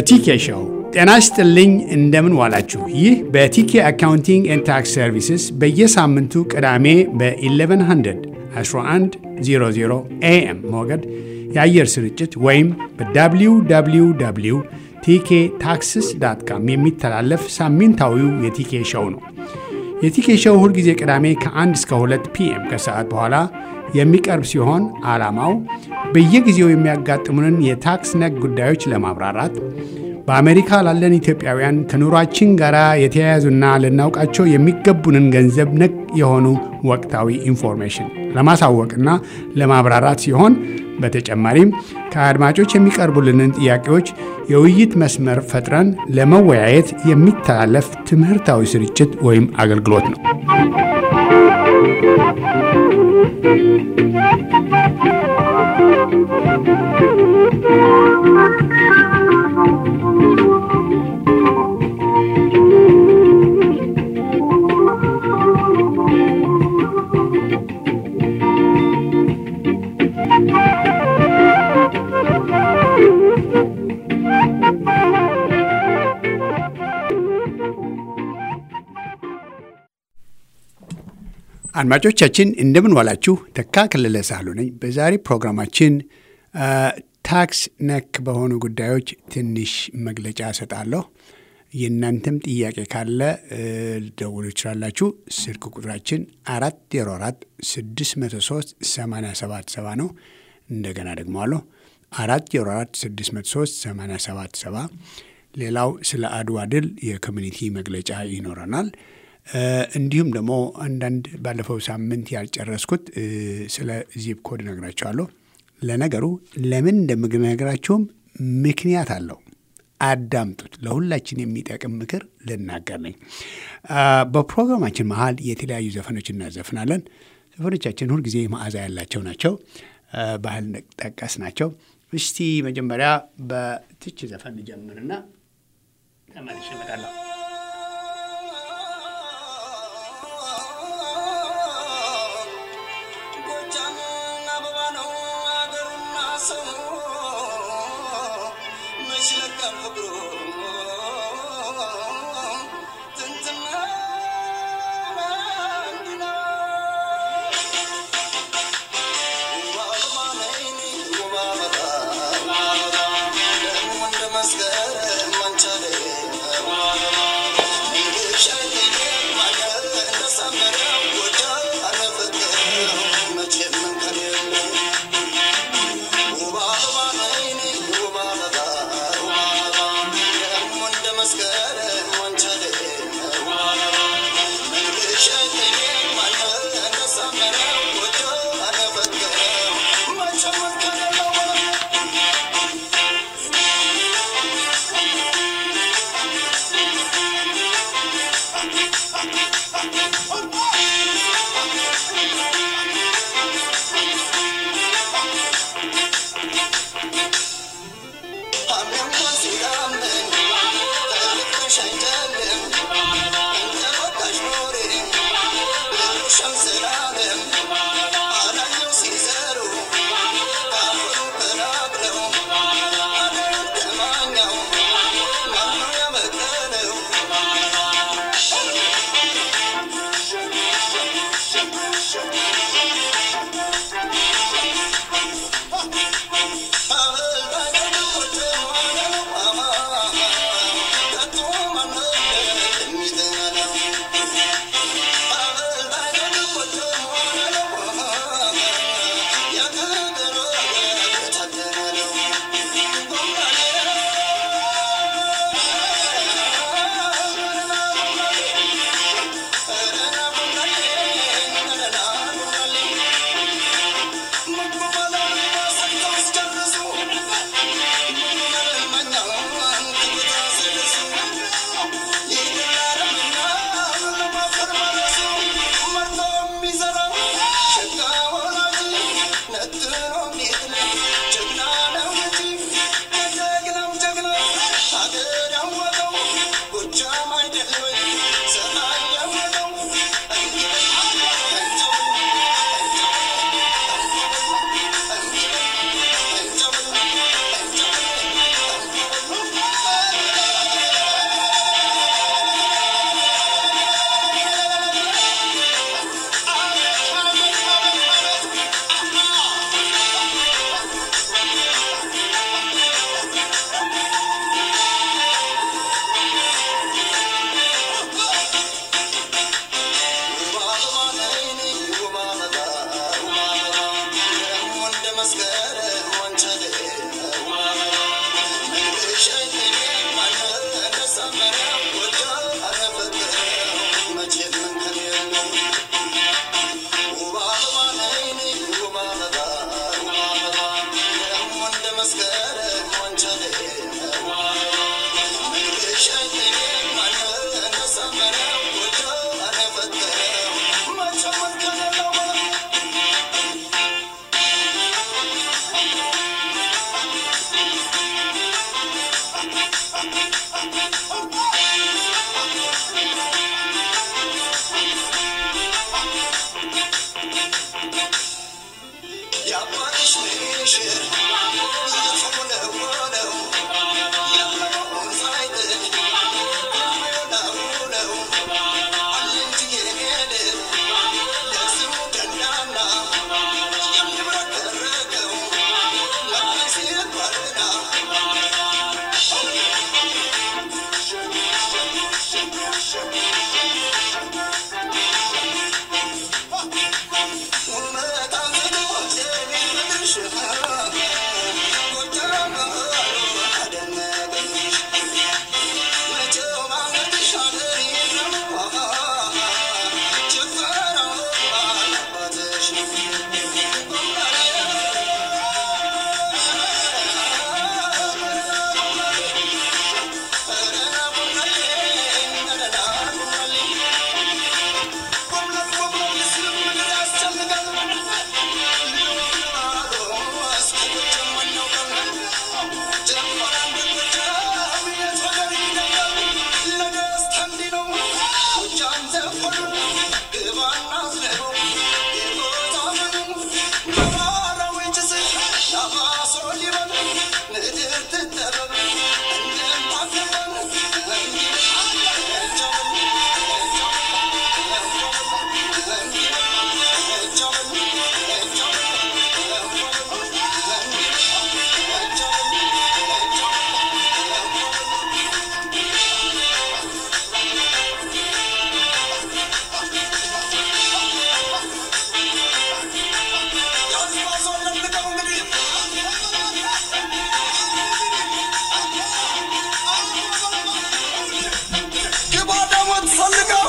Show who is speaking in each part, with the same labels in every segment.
Speaker 1: በቲኬ ሾው ጤና ይስጥልኝ። እንደምን ዋላችሁ? ይህ በቲኬ አካውንቲንግ ኤንድ ታክስ ሰርቪስስ በየሳምንቱ ቅዳሜ በ1100 1100 ኤኤም ሞገድ የአየር ስርጭት ወይም በwww ቲኬ ታክስስ ዳት ካም የሚተላለፍ ሳምንታዊው የቲኬ ሾው ነው። የቲኬ ሾው ሁልጊዜ ቅዳሜ ከ1 እስከ 2 ፒኤም ከሰዓት በኋላ የሚቀርብ ሲሆን ዓላማው በየጊዜው የሚያጋጥሙንን የታክስ ነክ ጉዳዮች ለማብራራት በአሜሪካ ላለን ኢትዮጵያውያን ከኑሯችን ጋር የተያያዙና ልናውቃቸው የሚገቡንን ገንዘብ ነክ የሆኑ ወቅታዊ ኢንፎርሜሽን ለማሳወቅና ለማብራራት ሲሆን በተጨማሪም ከአድማጮች የሚቀርቡልንን ጥያቄዎች የውይይት መስመር ፈጥረን ለመወያየት የሚተላለፍ ትምህርታዊ ስርጭት ወይም አገልግሎት ነው። አድማጮቻችን እንደምን ዋላችሁ። ተካ ከለለ ሳህሉ ነኝ። በዛሬ ፕሮግራማችን ታክስ ነክ በሆኑ ጉዳዮች ትንሽ መግለጫ እሰጣለሁ። የእናንተም ጥያቄ ካለ ልደውሉ ይችላላችሁ። ስልክ ቁጥራችን አራት ዜሮ አራት ስድስት መቶ ሶስት ሰማንያ ሰባት ሰባ ነው። እንደገና ደግሞ አለሁ አራት ዜሮ አራት ስድስት መቶ ሶስት ሰማንያ ሰባት ሰባ ሌላው ስለ አድዋ ድል የኮሚኒቲ መግለጫ ይኖረናል። እንዲሁም ደግሞ አንዳንድ ባለፈው ሳምንት ያልጨረስኩት ስለ ዚፕ ኮድ እነግራቸዋለሁ። ለነገሩ ለምን እንደምነግራቸውም ምክንያት አለው። አዳምጡት። ለሁላችን የሚጠቅም ምክር ልናገር ነኝ። በፕሮግራማችን መሀል የተለያዩ ዘፈኖች እናዘፍናለን። ዘፈኖቻችን ሁልጊዜ መዓዛ ያላቸው ናቸው። ባህል ጠቀስ ናቸው። እስቲ መጀመሪያ በትች ዘፈን ጀምርና ተመልሼ እመጣለሁ።
Speaker 2: Yeah. የምፈልገው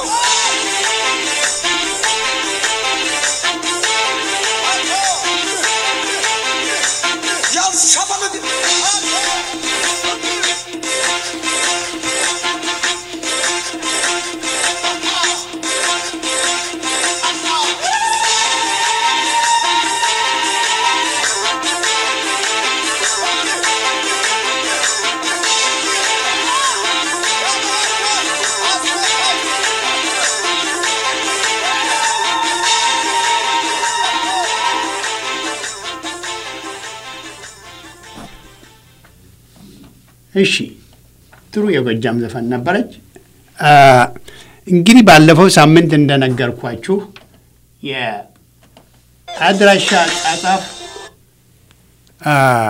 Speaker 2: ያልሸበልግ
Speaker 1: እሺ ጥሩ የጎጃም ዘፈን ነበረች። አ፣ እንግዲህ ባለፈው ሳምንት እንደነገርኳችሁ የአድራሻ አጻጻፍ አ፣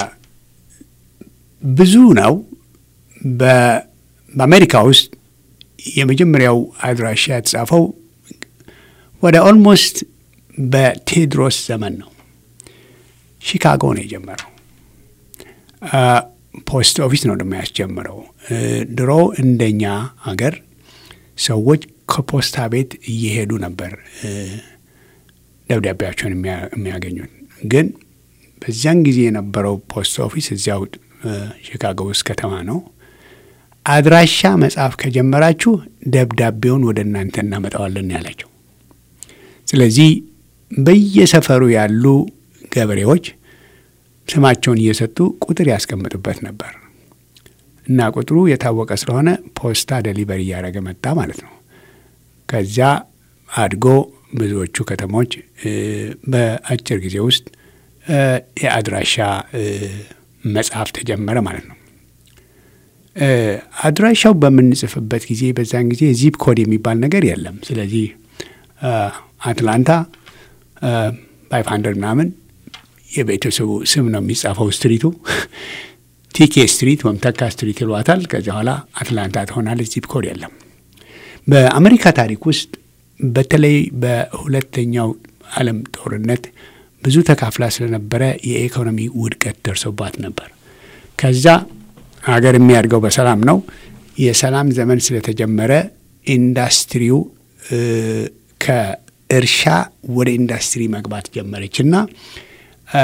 Speaker 1: ብዙ ነው። በ- በአሜሪካ ውስጥ የመጀመሪያው አድራሻ የተጻፈው ወደ ኦልሞስት በቴዎድሮስ ዘመን ነው። ሺካጎ ነው የጀመረው። አ፣ ፖስት ኦፊስ ነው ደግሞ ያስጀምረው። እ፣ ድሮ እንደኛ ሀገር ሰዎች ከፖስታ ቤት እየሄዱ ነበር እ፣ ደብዳቤያቸውን የሚያ- የሚያገኙት። ግን በዚያን ጊዜ የነበረው ፖስት ኦፊስ እዚያው እ፣ ሺካጎ ውስጥ ከተማ ነው። አድራሻ መጻፍ ከጀመራችሁ ደብዳቤውን ወደ እናንተ እናመጣዋለን ያላቸው። ስለዚህ በየሰፈሩ ያሉ ገበሬዎች ስማቸውን እየሰጡ ቁጥር ያስቀምጡበት ነበር እና ቁጥሩ የታወቀ ስለሆነ ፖስታ ደሊቨሪ እያደረገ መጣ ማለት ነው። ከዚያ አድጎ ብዙዎቹ ከተሞች እ፣ በአጭር ጊዜ ውስጥ እ፣ የአድራሻ እ፣ መጽሐፍ ተጀመረ ማለት ነው። እ፣ አድራሻው በምንጽፍበት ጊዜ በዛን ጊዜ ዚፕ ኮድ የሚባል ነገር የለም። ስለዚህ እ፣ አትላንታ ፋይቭ ሀንድረድ ምናምን የቤተሰቡ ስም ነው የሚጻፈው። ስትሪቱ ቲኬ ስትሪት ወይም ተካ ስትሪት ይሏታል። ከዚያ በኋላ አትላንታ ትሆናለች። ዚፕ ኮድ የለም። በአሜሪካ ታሪክ ውስጥ በተለይ በሁለተኛው ዓለም ጦርነት ብዙ ተካፍላ ስለነበረ የኢኮኖሚ ውድቀት ደርሶባት ነበር። ከዛ ሀገር የሚያድገው በሰላም ነው። የሰላም ዘመን ስለተጀመረ ኢንዱስትሪው እ፣ ከእርሻ ወደ ኢንዱስትሪ መግባት ጀመረች እና እ፣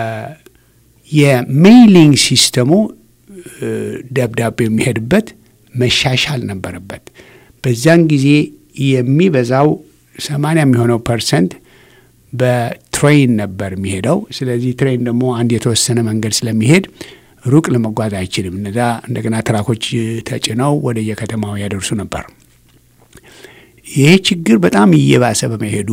Speaker 1: የሜይሊንግ ሲስተሙ እ፣ ደብዳቤው የሚሄድበት መሻሻል ነበረበት። በዚያን ጊዜ የሚበዛው ሰማንያ የሚሆነው ፐርሰንት በትሬን ነበር የሚሄደው። ስለዚህ ትሬን ደግሞ አንድ የተወሰነ መንገድ ስለሚሄድ ሩቅ ለመጓዝ አይችልም። እነዛ እንደገና ትራኮች ተጭነው ወደ የከተማው ያደርሱ ነበር። ይሄ ችግር በጣም እየባሰ በመሄዱ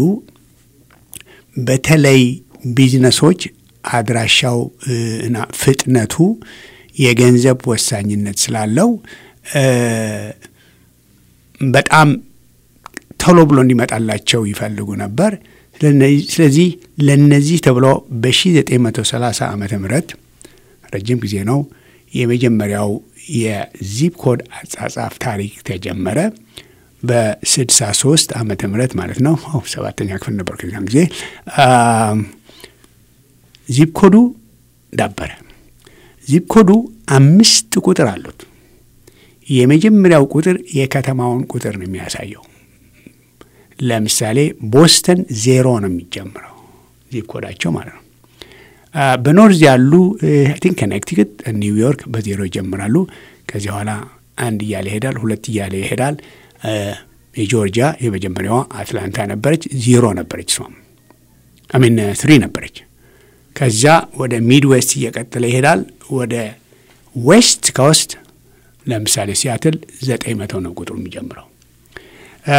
Speaker 1: በተለይ ቢዝነሶች አድራሻው እ፣ እና ፍጥነቱ የገንዘብ ወሳኝነት ስላለው እ፣ በጣም ቶሎ ብሎ እንዲመጣላቸው ይፈልጉ ነበር። ስለነዚህ- ስለዚህ ለነዚህ ተብሎ በ1930 ዓመተ ምህረት ረጅም ጊዜ ነው የመጀመሪያው የዚፕ ኮድ አጻጻፍ ታሪክ ተጀመረ። በ63 ዓመተ ምህረት ማለት ነው። ኦ፣ ሰባተኛ ክፍል ነበር ከዚያን ጊዜ አም፣ ዚፕ ኮዱ ዳበረ። ዚፕ ኮዱ አምስት ቁጥር አሉት። የመጀመሪያው ቁጥር የከተማውን ቁጥር ነው የሚያሳየው። ለምሳሌ ቦስተን ዜሮ ነው የሚጀምረው ዚፕ ኮዳቸው ማለት ነው። አ፣ በኖርዝ ያሉ አይ ቲንክ ከኔክቲክት፣ ኒውዮርክ በዜሮ ይጀምራሉ። ከዚህ በኋላ አንድ እያለ ይሄዳል፣ ሁለት እያለ ይሄዳል። አ፣ የጆርጂያ የመጀመሪያዋ አትላንታ ነበረች፣ ዜሮ ነበረች። እሷም አሚን ትሪ ነበረች። ከዛ ወደ ሚድ ዌስት እየቀጠለ ይሄዳል። ወደ ዌስት ኮስት ለምሳሌ ሲያትል ዘጠኝ መቶ ነው ቁጥሩ የሚጀምረው። አ፣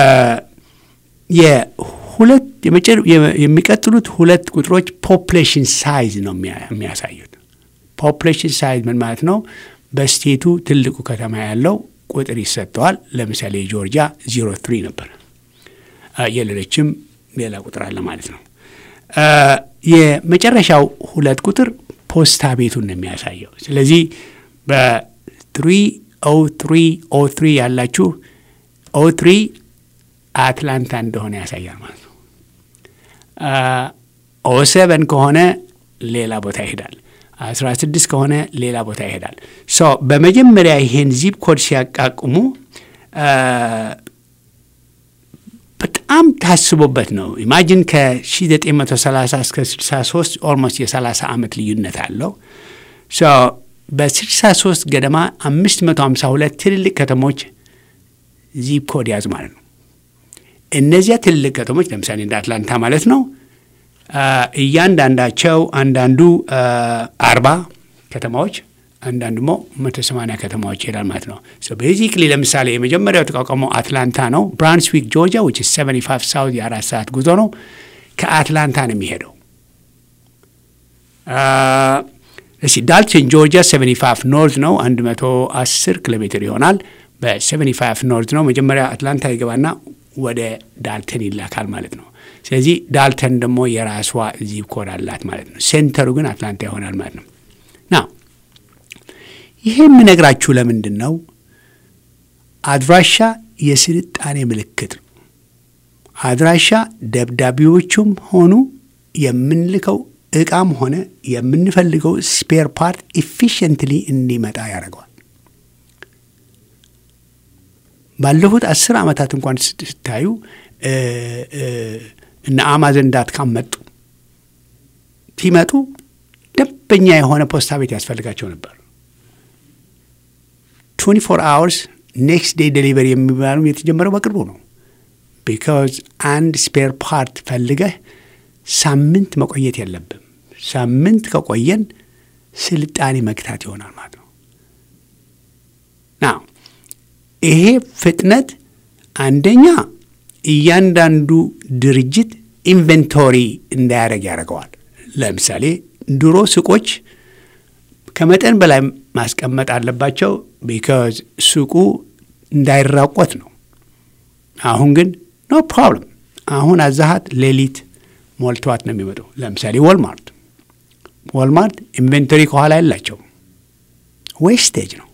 Speaker 1: የሁለት የመጨረ- የመ- የሚቀጥሉት ሁለት ቁጥሮች ፖፕሌሽን ሳይዝ ነው የሚያ- የሚያሳዩት። ፖፕሌሽን ሳይዝ ምን ማለት ነው? በስቴቱ ትልቁ ከተማ ያለው ቁጥር ይሰጠዋል። ለምሳሌ ጆርጂያ ዚሮ ትሪ ነበር። አ፣ የሌሎችም ሌላ ቁጥር አለ ማለት ነው። አ፣ የመጨረሻው ሁለት ቁጥር ፖስታ ቤቱን ነው የሚያሳየው። ስለዚህ በትሪ ኦ ትሪ ኦ ትሪ ያላችሁ ኦ ትሪ አትላንታ እንደሆነ ያሳያል ማለት ነው። ኦ ሰቨን ከሆነ ሌላ ቦታ ይሄዳል። አስራ ስድስት ከሆነ ሌላ ቦታ ይሄዳል። ሶ በመጀመሪያ ይሄን ዚፕ ኮድ ሲያቃቁሙ በጣም ታስቦበት ነው። ኢማጂን ከ1930 እስከ 63 ኦልሞስት የ30 ዓመት ልዩነት አለው። በ63 ገደማ 552 ትልልቅ ከተሞች ዚፕ ኮድ ያዙ ማለት ነው። እነዚያ ትልልቅ ከተሞች ለምሳሌ እንደ አትላንታ ማለት ነው። እያንዳንዳቸው አንዳንዱ አርባ ከተማዎች አንዳንድ ደግሞ መቶ ሰማንያ ከተማዎች ይሄዳል ማለት ነው። ቤዚክሊ ለምሳሌ የመጀመሪያው የተቋቋመው አትላንታ ነው። ብራንስዊክ ጆርጂያ ዊች ሰቨንቲ ፋይቭ ሳውዝ የአራት ሰዓት ጉዞ ነው። ከአትላንታ ነው የሚሄደው። እሺ ዳልተን ጆርጂያ ሰቨንቲ ፋይቭ ኖርዝ ነው። አንድ መቶ አስር ኪሎ ሜትር ይሆናል። በሰቨንቲ ፋይቭ ኖርዝ ነው። መጀመሪያ አትላንታ ይገባና ወደ ዳልተን ይላካል ማለት ነው። ስለዚህ ዳልተን ደግሞ የራሷ ዚፕ ኮድ አላት ማለት ነው። ሴንተሩ ግን አትላንታ ይሆናል ማለት ነው። ና ይሄ የምነግራችሁ ለምንድን ነው? አድራሻ የስልጣኔ ምልክት ነው። አድራሻ ደብዳቤዎቹም ሆኑ የምንልከው እቃም ሆነ የምንፈልገው ስፔር ፓርት ኢፊሽንትሊ እንዲመጣ ያደርገዋል። ባለፉት አስር ዓመታት እንኳን ስታዩ እነ አማዘን ዳትካም መጡ። ሲመጡ ደንበኛ የሆነ ፖስታ ቤት ያስፈልጋቸው ነበር። 24 አወርስ ኔክስት ዴይ ዴሊቨሪ የሚባሉ የተጀመረው በቅርቡ ነው። ቢካዝ አንድ ስፔር ፓርት ፈልገህ ሳምንት መቆየት የለብም። ሳምንት ከቆየን ስልጣኔ መግታት ይሆናል ማለት ነው። ና ይሄ ፍጥነት አንደኛ እያንዳንዱ ድርጅት ኢንቨንቶሪ እንዳያደርግ ያደርገዋል። ለምሳሌ ድሮ ሱቆች ከመጠን በላይ ማስቀመጥ አለባቸው፣ ቢካዝ ሱቁ እንዳይራቆት ነው። አሁን ግን ኖ ፕሮብለም። አሁን አዛሃት ሌሊት ሞልተዋት ነው የሚመጡ። ለምሳሌ ወልማርት ወልማርት ኢንቨንቶሪ ከኋላ የላቸው ዌስቴጅ ነው።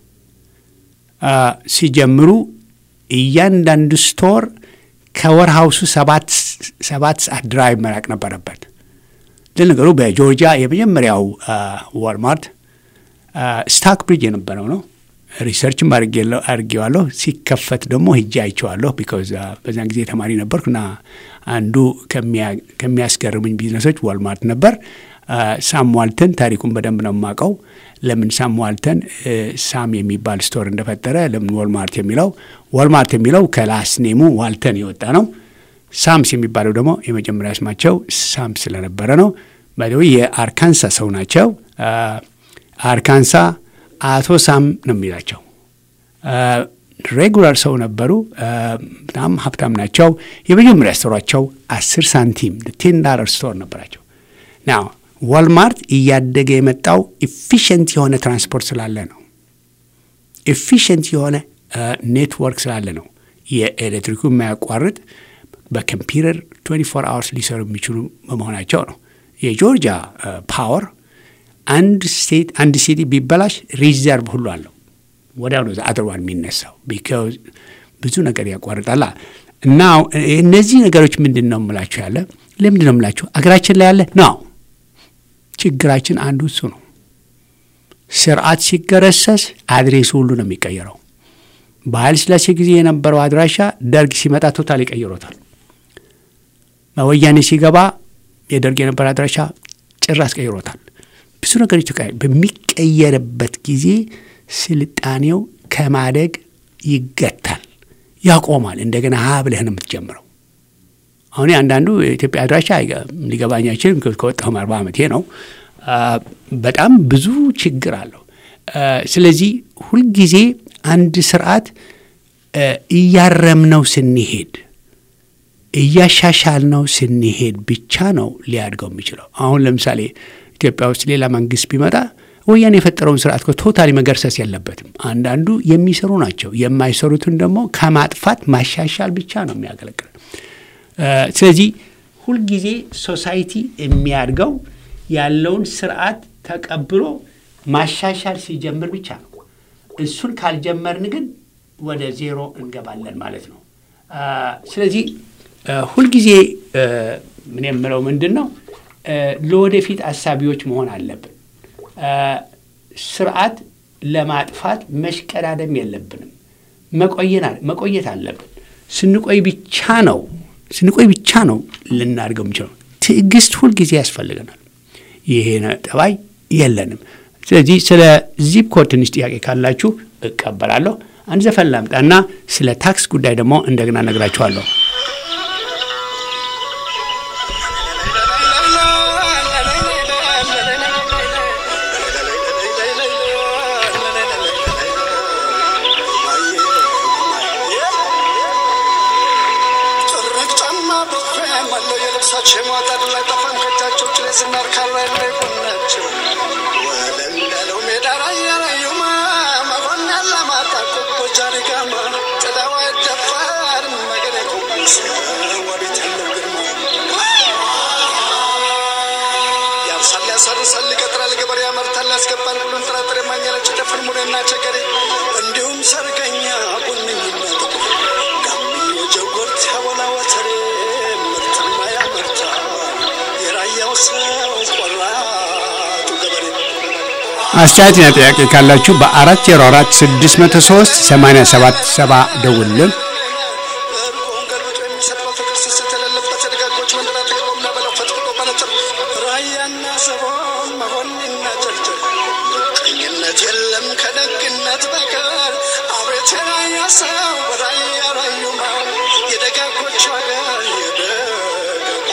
Speaker 1: ሲጀምሩ እያንዳንዱ ስቶር ከወርሃውሱ ሰባት ሰዓት ድራይቭ መራቅ ነበረበት። ለነገሩ በጆርጂያ የመጀመሪያው ዋልማርት ስታክ ብሪጅ የነበረው ነው። ሪሰርችም አድርጌዋለሁ። ሲከፈት ደግሞ ሂጄ አይቼዋለሁ። ቢካዝ በዛን ጊዜ ተማሪ ነበርኩ እና አንዱ ከሚያስገርሙኝ ቢዝነሶች ዋልማርት ነበር። ሳም ዋልተን ታሪኩን በደንብ ነው የማውቀው። ለምን ሳም ዋልተን ሳም የሚባል ስቶር እንደፈጠረ ለምን ወልማርት የሚለው ወልማርት የሚለው ከላስ ኔሙ ዋልተን የወጣ ነው። ሳምስ የሚባለው ደግሞ የመጀመሪያ ስማቸው ሳም ስለነበረ ነው። ባይደዊ የአርካንሳ ሰው ናቸው። አርካንሳ አቶ ሳም ነው የሚላቸው። ሬጉላር ሰው ነበሩ። በጣም ሀብታም ናቸው። የመጀመሪያ ስቶሯቸው አስር ሳንቲም ቴን ዳለር ስቶር ነበራቸው። ናው ዋልማርት እያደገ የመጣው ኢፊሽንት የሆነ ትራንስፖርት ስላለ ነው። ኢፊሽንት የሆነ ኔትወርክ ስላለ ነው። የኤሌክትሪኩ የማያቋርጥ በኮምፒውተር 24 አወርስ ሊሰሩ የሚችሉ በመሆናቸው ነው። የጆርጂያ ፓወር አንድ ስቴት አንድ ሲቲ ቢበላሽ ሪዘርቭ ሁሉ አለው። ወዲያው ነው አድርዋን የሚነሳው ቢካዝ ብዙ ነገር ያቋርጣላ። እና እነዚህ ነገሮች ምንድን ነው የምላችሁ ያለ ለምንድን ነው የምላችሁ አገራችን ላይ ያለ ነው ችግራችን አንዱ እሱ ነው። ስርዓት ሲገረሰስ አድሬሱ ሁሉ ነው የሚቀየረው። በኃይለ ሥላሴ ጊዜ የነበረው አድራሻ ደርግ ሲመጣ ቶታል ይቀይሮታል። በወያኔ ሲገባ የደርግ የነበረ አድራሻ ጭራሽ ቀይሮታል። ብዙ ነገሮች በሚቀየርበት ጊዜ ስልጣኔው ከማደግ ይገታል፣ ያቆማል። እንደገና ሀ ብለህ ነው የምትጀምረው። አሁን አንዳንዱ የኢትዮጵያ አድራሻ ሊገባኝ አይችልም። ከወጣሁም አርባ ዓመቴ ነው። በጣም ብዙ ችግር አለው። ስለዚህ ሁልጊዜ አንድ ስርዓት እያረምነው ስንሄድ እያሻሻልነው ስንሄድ ብቻ ነው ሊያድገው የሚችለው። አሁን ለምሳሌ ኢትዮጵያ ውስጥ ሌላ መንግስት ቢመጣ ወያኔ የፈጠረውን ስርዓት ቶታሊ መገርሰስ የለበትም። አንዳንዱ የሚሰሩ ናቸው። የማይሰሩትን ደግሞ ከማጥፋት ማሻሻል ብቻ ነው የሚያገለግል። ስለዚህ ሁልጊዜ ሶሳይቲ የሚያድገው ያለውን ስርዓት ተቀብሎ ማሻሻል ሲጀምር ብቻ ነው። እሱን ካልጀመርን ግን ወደ ዜሮ እንገባለን ማለት ነው። ስለዚህ ሁልጊዜ ምን የምለው ምንድን ነው፣ ለወደፊት አሳቢዎች መሆን አለብን። ስርዓት ለማጥፋት መሽቀዳደም የለብንም። መቆየት አለብን። ስንቆይ ብቻ ነው ስንቆይ ብቻ ነው ልናድገው የምችለው። ትዕግስት ሁልጊዜ ያስፈልገናል። ይሄ ጠባይ የለንም። ስለዚህ ስለ ዚፕ ኮድ ትንሽ ጥያቄ ካላችሁ እቀበላለሁ። አንድ ዘፈን ላምጣና ስለ ታክስ ጉዳይ ደግሞ እንደገና ነግራችኋለሁ።
Speaker 2: ያርሳል፣ ይቀጥራል፣ ገበሬ ያመርታል፣ ያስገባል ሁሉን ጥራጥሬ ማኛለች ደፍር ሙሬና ቸገሬ እንዲሁም ሰርገኛ ቡንኝና ጥቁር ጋምዮ ጀጎርት ያቦላ ወተሬ ምርትማ ያመርታል የራያው ሰው ቆራጡ ገበሬ
Speaker 1: አስተያየትና ጥያቄ ካላችሁ በአራት ዜሮ አራት ስድስት መቶ ሶስት ሰማንያ ሰባት ሰባ ደውልን።
Speaker 2: እርቆን ገልብጦ የሚሰጠው ፍቅር ስስት የሌለበት የደጋጎች መንደር አጠገቦም ላበላው ፈጥፍጦ መነጽር ራያና ሰቦን መሆንና ጨርጨር ቀኝነት የለም ከደግነት በቀር አቤት የራያ ሰው በራያ ራዩማ የደጋጎች ሀገር የደጋ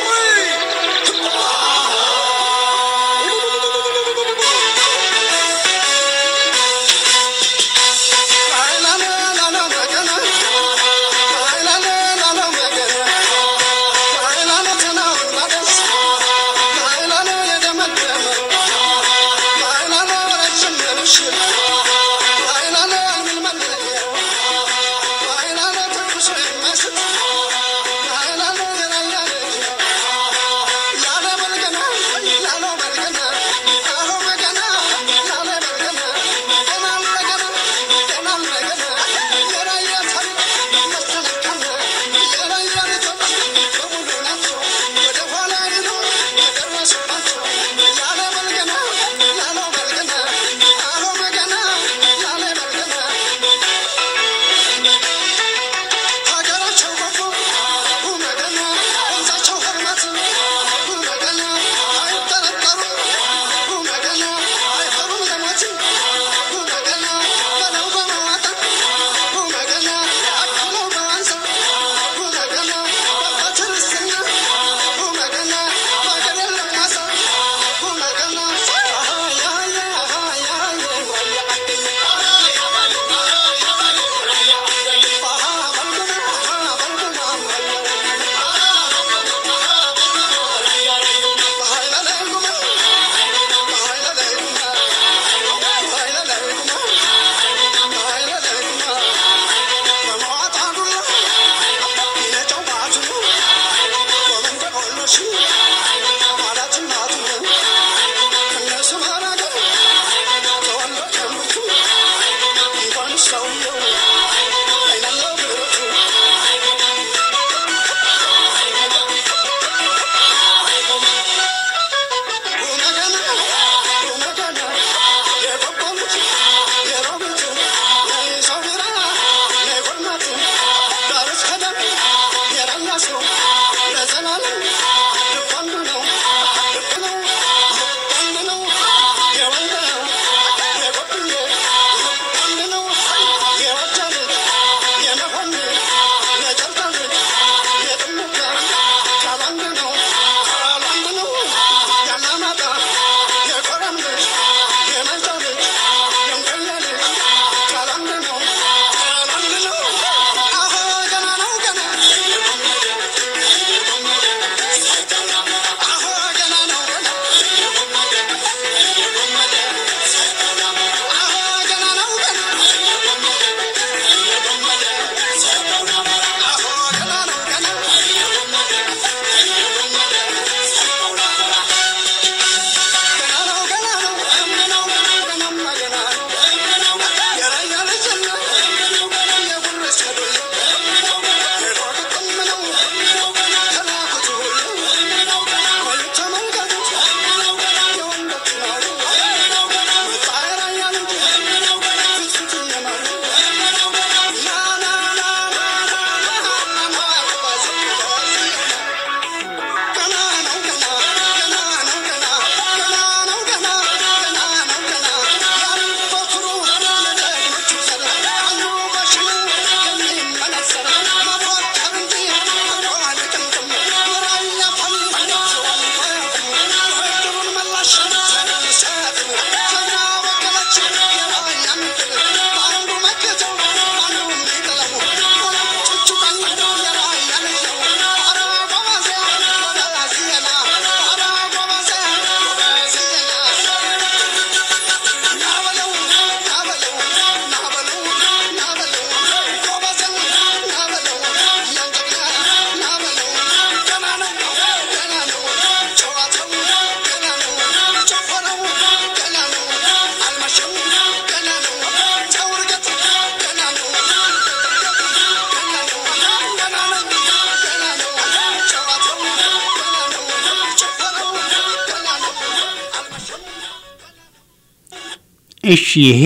Speaker 1: እሺ ይሄ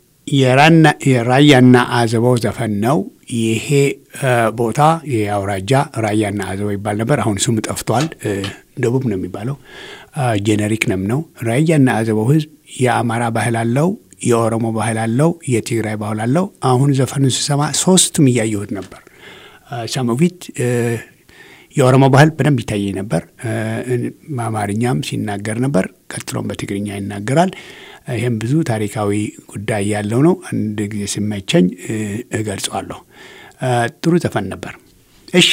Speaker 1: የራያና አዘቦው ዘፈን ነው። ይሄ ቦታ ይሄ አውራጃ ራያና አዘቦው ይባል ነበር። አሁን ስሙ ጠፍቷል። ደቡብ ነው የሚባለው። ጄኔሪክ ነም ነው። ራያና አዘቦው ህዝብ የአማራ ባህል አለው፣ የኦሮሞ ባህል አለው፣ የትግራይ ባህል አለው። አሁን ዘፈኑን ስሰማ ሶስቱም እያየሁት ነበር። ሰሞፊት የኦሮሞ ባህል በደንብ ይታየኝ ነበር። በአማርኛም ሲናገር ነበር። ቀጥሎም በትግርኛ ይናገራል። ይህም ብዙ ታሪካዊ ጉዳይ ያለው ነው። አንድ ጊዜ ሲመቸኝ እገልጸዋለሁ። ጥሩ ዘፈን ነበር። እሺ፣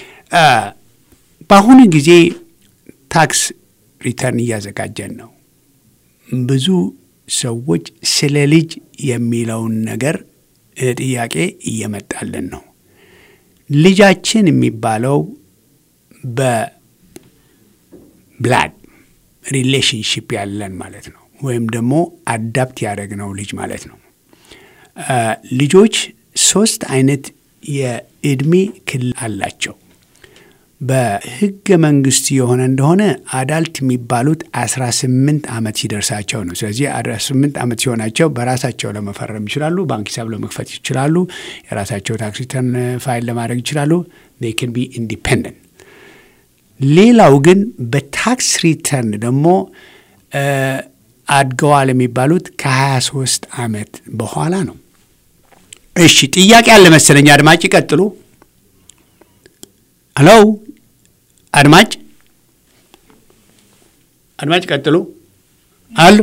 Speaker 1: በአሁኑ ጊዜ ታክስ ሪተርን እያዘጋጀን ነው። ብዙ ሰዎች ስለ ልጅ የሚለውን ነገር ጥያቄ እየመጣልን ነው። ልጃችን የሚባለው በብላድ ሪሌሽንሽፕ ያለን ማለት ነው ወይም ደግሞ አዳፕት ያደረግነው ልጅ ማለት ነው። ልጆች ሶስት አይነት የእድሜ ክልል አላቸው። በሕገ መንግስት የሆነ እንደሆነ አዳልት የሚባሉት 18 ዓመት ሲደርሳቸው ነው። ስለዚህ 18 ዓመት ሲሆናቸው በራሳቸው ለመፈረም ይችላሉ። ባንክ ሂሳብ ለመክፈት ይችላሉ። የራሳቸው ታክስ ሪተርን ፋይል ለማድረግ ይችላሉ። ዴይ ካን ቢ ኢንዲፔንደንት። ሌላው ግን በታክስ ሪተርን ደግሞ አድገዋል የሚባሉት ከ23 ዓመት በኋላ ነው። እሺ ጥያቄ አለ መሰለኝ። አድማጭ ይቀጥሉ። ሄሎ አድማጭ አድማጭ ቀጥሉ አሉ።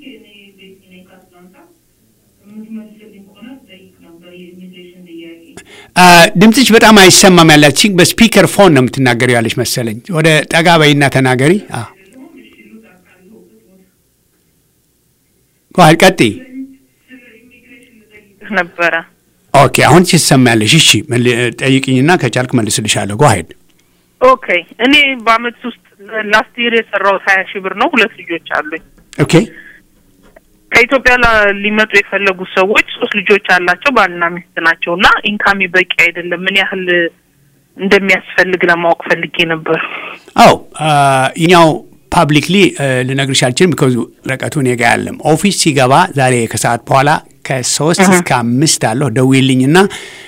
Speaker 1: ድምፅሽ በጣም አይሰማም። ያላት በስፒከር ፎን ነው የምትናገሪ ያለች መሰለኝ። ወደ ጠጋ በይና ተናገሪ። ጓል ቀጥይ
Speaker 3: ነበረ።
Speaker 1: ኦኬ አሁን ትሰማያለሽ። እሺ ጠይቅኝና ከቻልክ መልስልሻለሁ። ጓሄድ
Speaker 3: ኦኬ እኔ በአመት ውስጥ ላስት ይር የሰራሁት ሀያ ሺህ ብር ነው። ሁለት ልጆች አሉኝ።
Speaker 1: ኦኬ
Speaker 3: ከኢትዮጵያ ሊመጡ የፈለጉት ሰዎች ሶስት ልጆች አላቸው፣ ባልና ሚስት ናቸው እና ኢንካሚ በቂ አይደለም። ምን ያህል እንደሚያስፈልግ ለማወቅ ፈልጌ ነበር።
Speaker 1: አዎ እኛው ፓብሊክሊ ልነግርሽ አልችልም። ቢኮዝ ረቀቱ እኔ ጋ ያለም ኦፊስ ሲገባ ዛሬ ከሰዓት በኋላ ከሶስት እስከ አምስት አለሁ ደውዪልኝና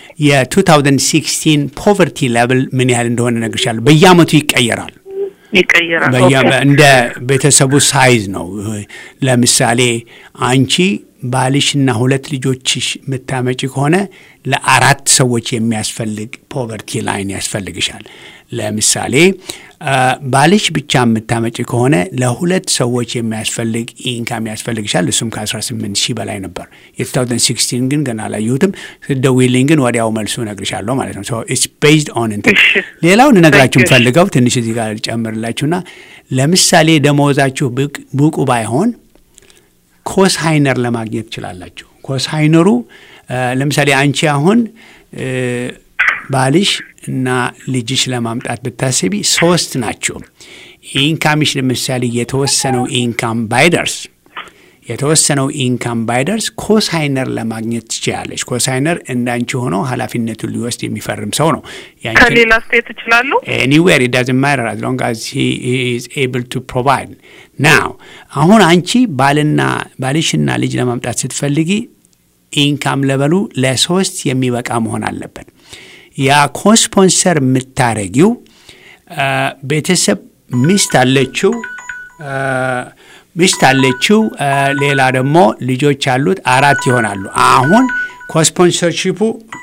Speaker 1: የ2016 ፖቨርቲ ሌቭል ምን ያህል እንደሆነ እነግርሻለሁ። በየአመቱ ይቀየራል።
Speaker 3: ይቀየራል።
Speaker 1: እንደ ቤተሰቡ ሳይዝ ነው። ለምሳሌ አንቺ ባልሽና ሁለት ልጆችሽ የምታመጪ ከሆነ ለአራት ሰዎች የሚያስፈልግ ፖቨርቲ ላይን ያስፈልግሻል። ለምሳሌ ባልሽ ብቻ የምታመጪ ከሆነ ለሁለት ሰዎች የሚያስፈልግ ኢንካም ያስፈልግሻል። እሱም ከ18 ሺህ በላይ ነበር። የ2016 ግን ገና አላየሁትም። ስትደውይልኝ ግን ወዲያው መልሱ እነግርሻለሁ ማለት ነው። ኢትስ ቤዝድ ኦን እንትን ሌላው ልነግራችሁ የምፈልገው ትንሽ እዚህ ጋር ልጨምርላችሁና ለምሳሌ ደመወዛችሁ ብቁ ባይሆን ኮስሃይነር ለማግኘት ትችላላችሁ። ኮስሃይነሩ ለምሳሌ አንቺ አሁን ባልሽ እና ልጅሽ ለማምጣት ብታስቢ ሶስት ናቸው። ኢንካምሽ ለምሳሌ የተወሰነው ኢንካም ባይደርስ የተወሰነው ኢንካም ባይደርስ ኮሳይነር ለማግኘት ትችላለች። ኮሳይነር እንዳንቺ ሆኖ ኃላፊነቱን ሊወስድ የሚፈርም ሰው ነው።
Speaker 3: ከሌላ ስቴት እችላለሁ።
Speaker 1: ኤኒዌር ኢት ዳዝንት ማተር አዝ ሎንግ አዝ ሂ ኢዝ ኤብል ቱ ፕሮቫይድ ናው። አሁን አንቺ ባልና ባልሽና ልጅ ለማምጣት ስትፈልጊ ኢንካም ለበሉ ለሶስት የሚበቃ መሆን አለበት። ያ ኮስፖንሰር የምታረጊው ቤተሰብ ሚስት አለችው ሚስት አለችው፣ ሌላ ደግሞ ልጆች አሉት፣ አራት ይሆናሉ። አሁን ኮስፖንሰርሺፑ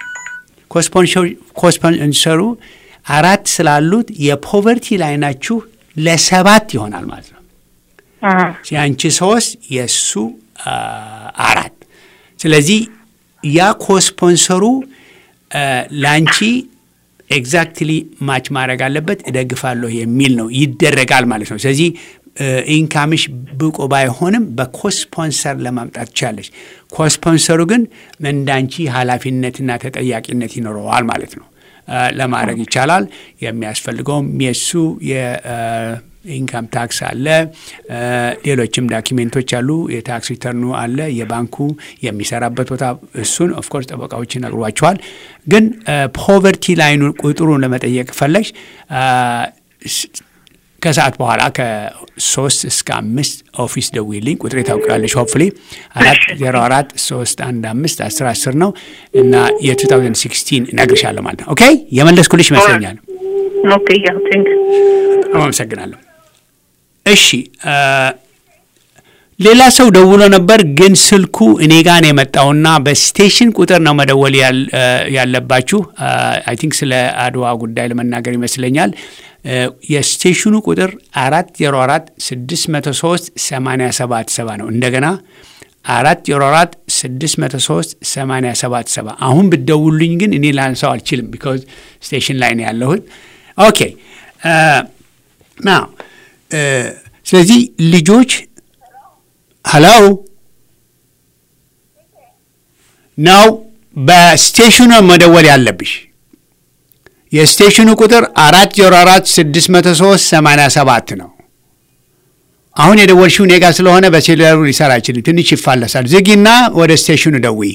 Speaker 1: ኮስፖንሰሩ አራት ስላሉት የፖቨርቲ ላይናችሁ ለሰባት ይሆናል ማለት ነው። የአንቺ ሶስት የእሱ አራት። ስለዚህ ያ ኮስፖንሰሩ ለአንቺ ኤግዛክትሊ ማች ማድረግ አለበት። እደግፋለሁ የሚል ነው ይደረጋል ማለት ነው። ስለዚህ ኢንካምሽ ብቁ ባይሆንም በኮስፖንሰር ለማምጣት ትቻለች። ኮስፖንሰሩ ግን እንዳንቺ ኃላፊነትና ተጠያቂነት ይኖረዋል ማለት ነው። ለማድረግ ይቻላል። የሚያስፈልገውም የእሱ የኢንካም ታክስ አለ፣ ሌሎችም ዳኪሜንቶች አሉ። የታክስ ሪተርኑ አለ፣ የባንኩ የሚሰራበት ቦታ እሱን ኦፍኮርስ ጠበቃዎች ይነግሯቸዋል። ግን ፖቨርቲ ላይኑ ቁጥሩን ለመጠየቅ ፈለግሽ ከሰዓት በኋላ ከሶስት እስከ አምስት ኦፊስ ደውይልኝ። ቁጥሬ ታውቂያለሽ። ሆፕፍሊ አራት ዜሮ አራት ሶስት አንድ አምስት አስር አስር ነው እና የ2016 እነግርሻለሁ ማለት ነው። ኦኬ የመለስኩልሽ ይመስለኛል።
Speaker 3: ኦኬ ያ ቴንክ
Speaker 1: አመሰግናለሁ። እሺ ሌላ ሰው ደውሎ ነበር፣ ግን ስልኩ እኔ ጋር ነው የመጣውና በስቴሽን ቁጥር ነው መደወል ያለባችሁ። አይ ቲንክ ስለ አድዋ ጉዳይ ለመናገር ይመስለኛል። የስቴሽኑ ቁጥር አራት ዜሮ አራት ስድስት መቶ ሶስት ሰማንያ ሰባት ሰባ ነው። እንደገና አራት ዜሮ አራት ስድስት መቶ ሶስት ሰማንያ ሰባት ሰባ አሁን ብትደውሉኝ ግን እኔ ላንሳው አልችልም፣ ቢካዝ ስቴሽን ላይ ነው ያለሁት። ኦኬ ና ስለዚህ ልጆች ሀሎ ነው በስቴሽኑ መደወል ያለብሽ። የስቴሽኑ ቁጥር አራት ዜሮ አራት ስድስት መቶ ሶስት ሰማንያ ሰባት ነው። አሁን የደወልሽው እኔ ጋ ስለሆነ በሴሉላሩ ሊሰራ አይችልም። ትንሽ ይፋለሳል። ዝጊና ወደ ስቴሽኑ ደውይ።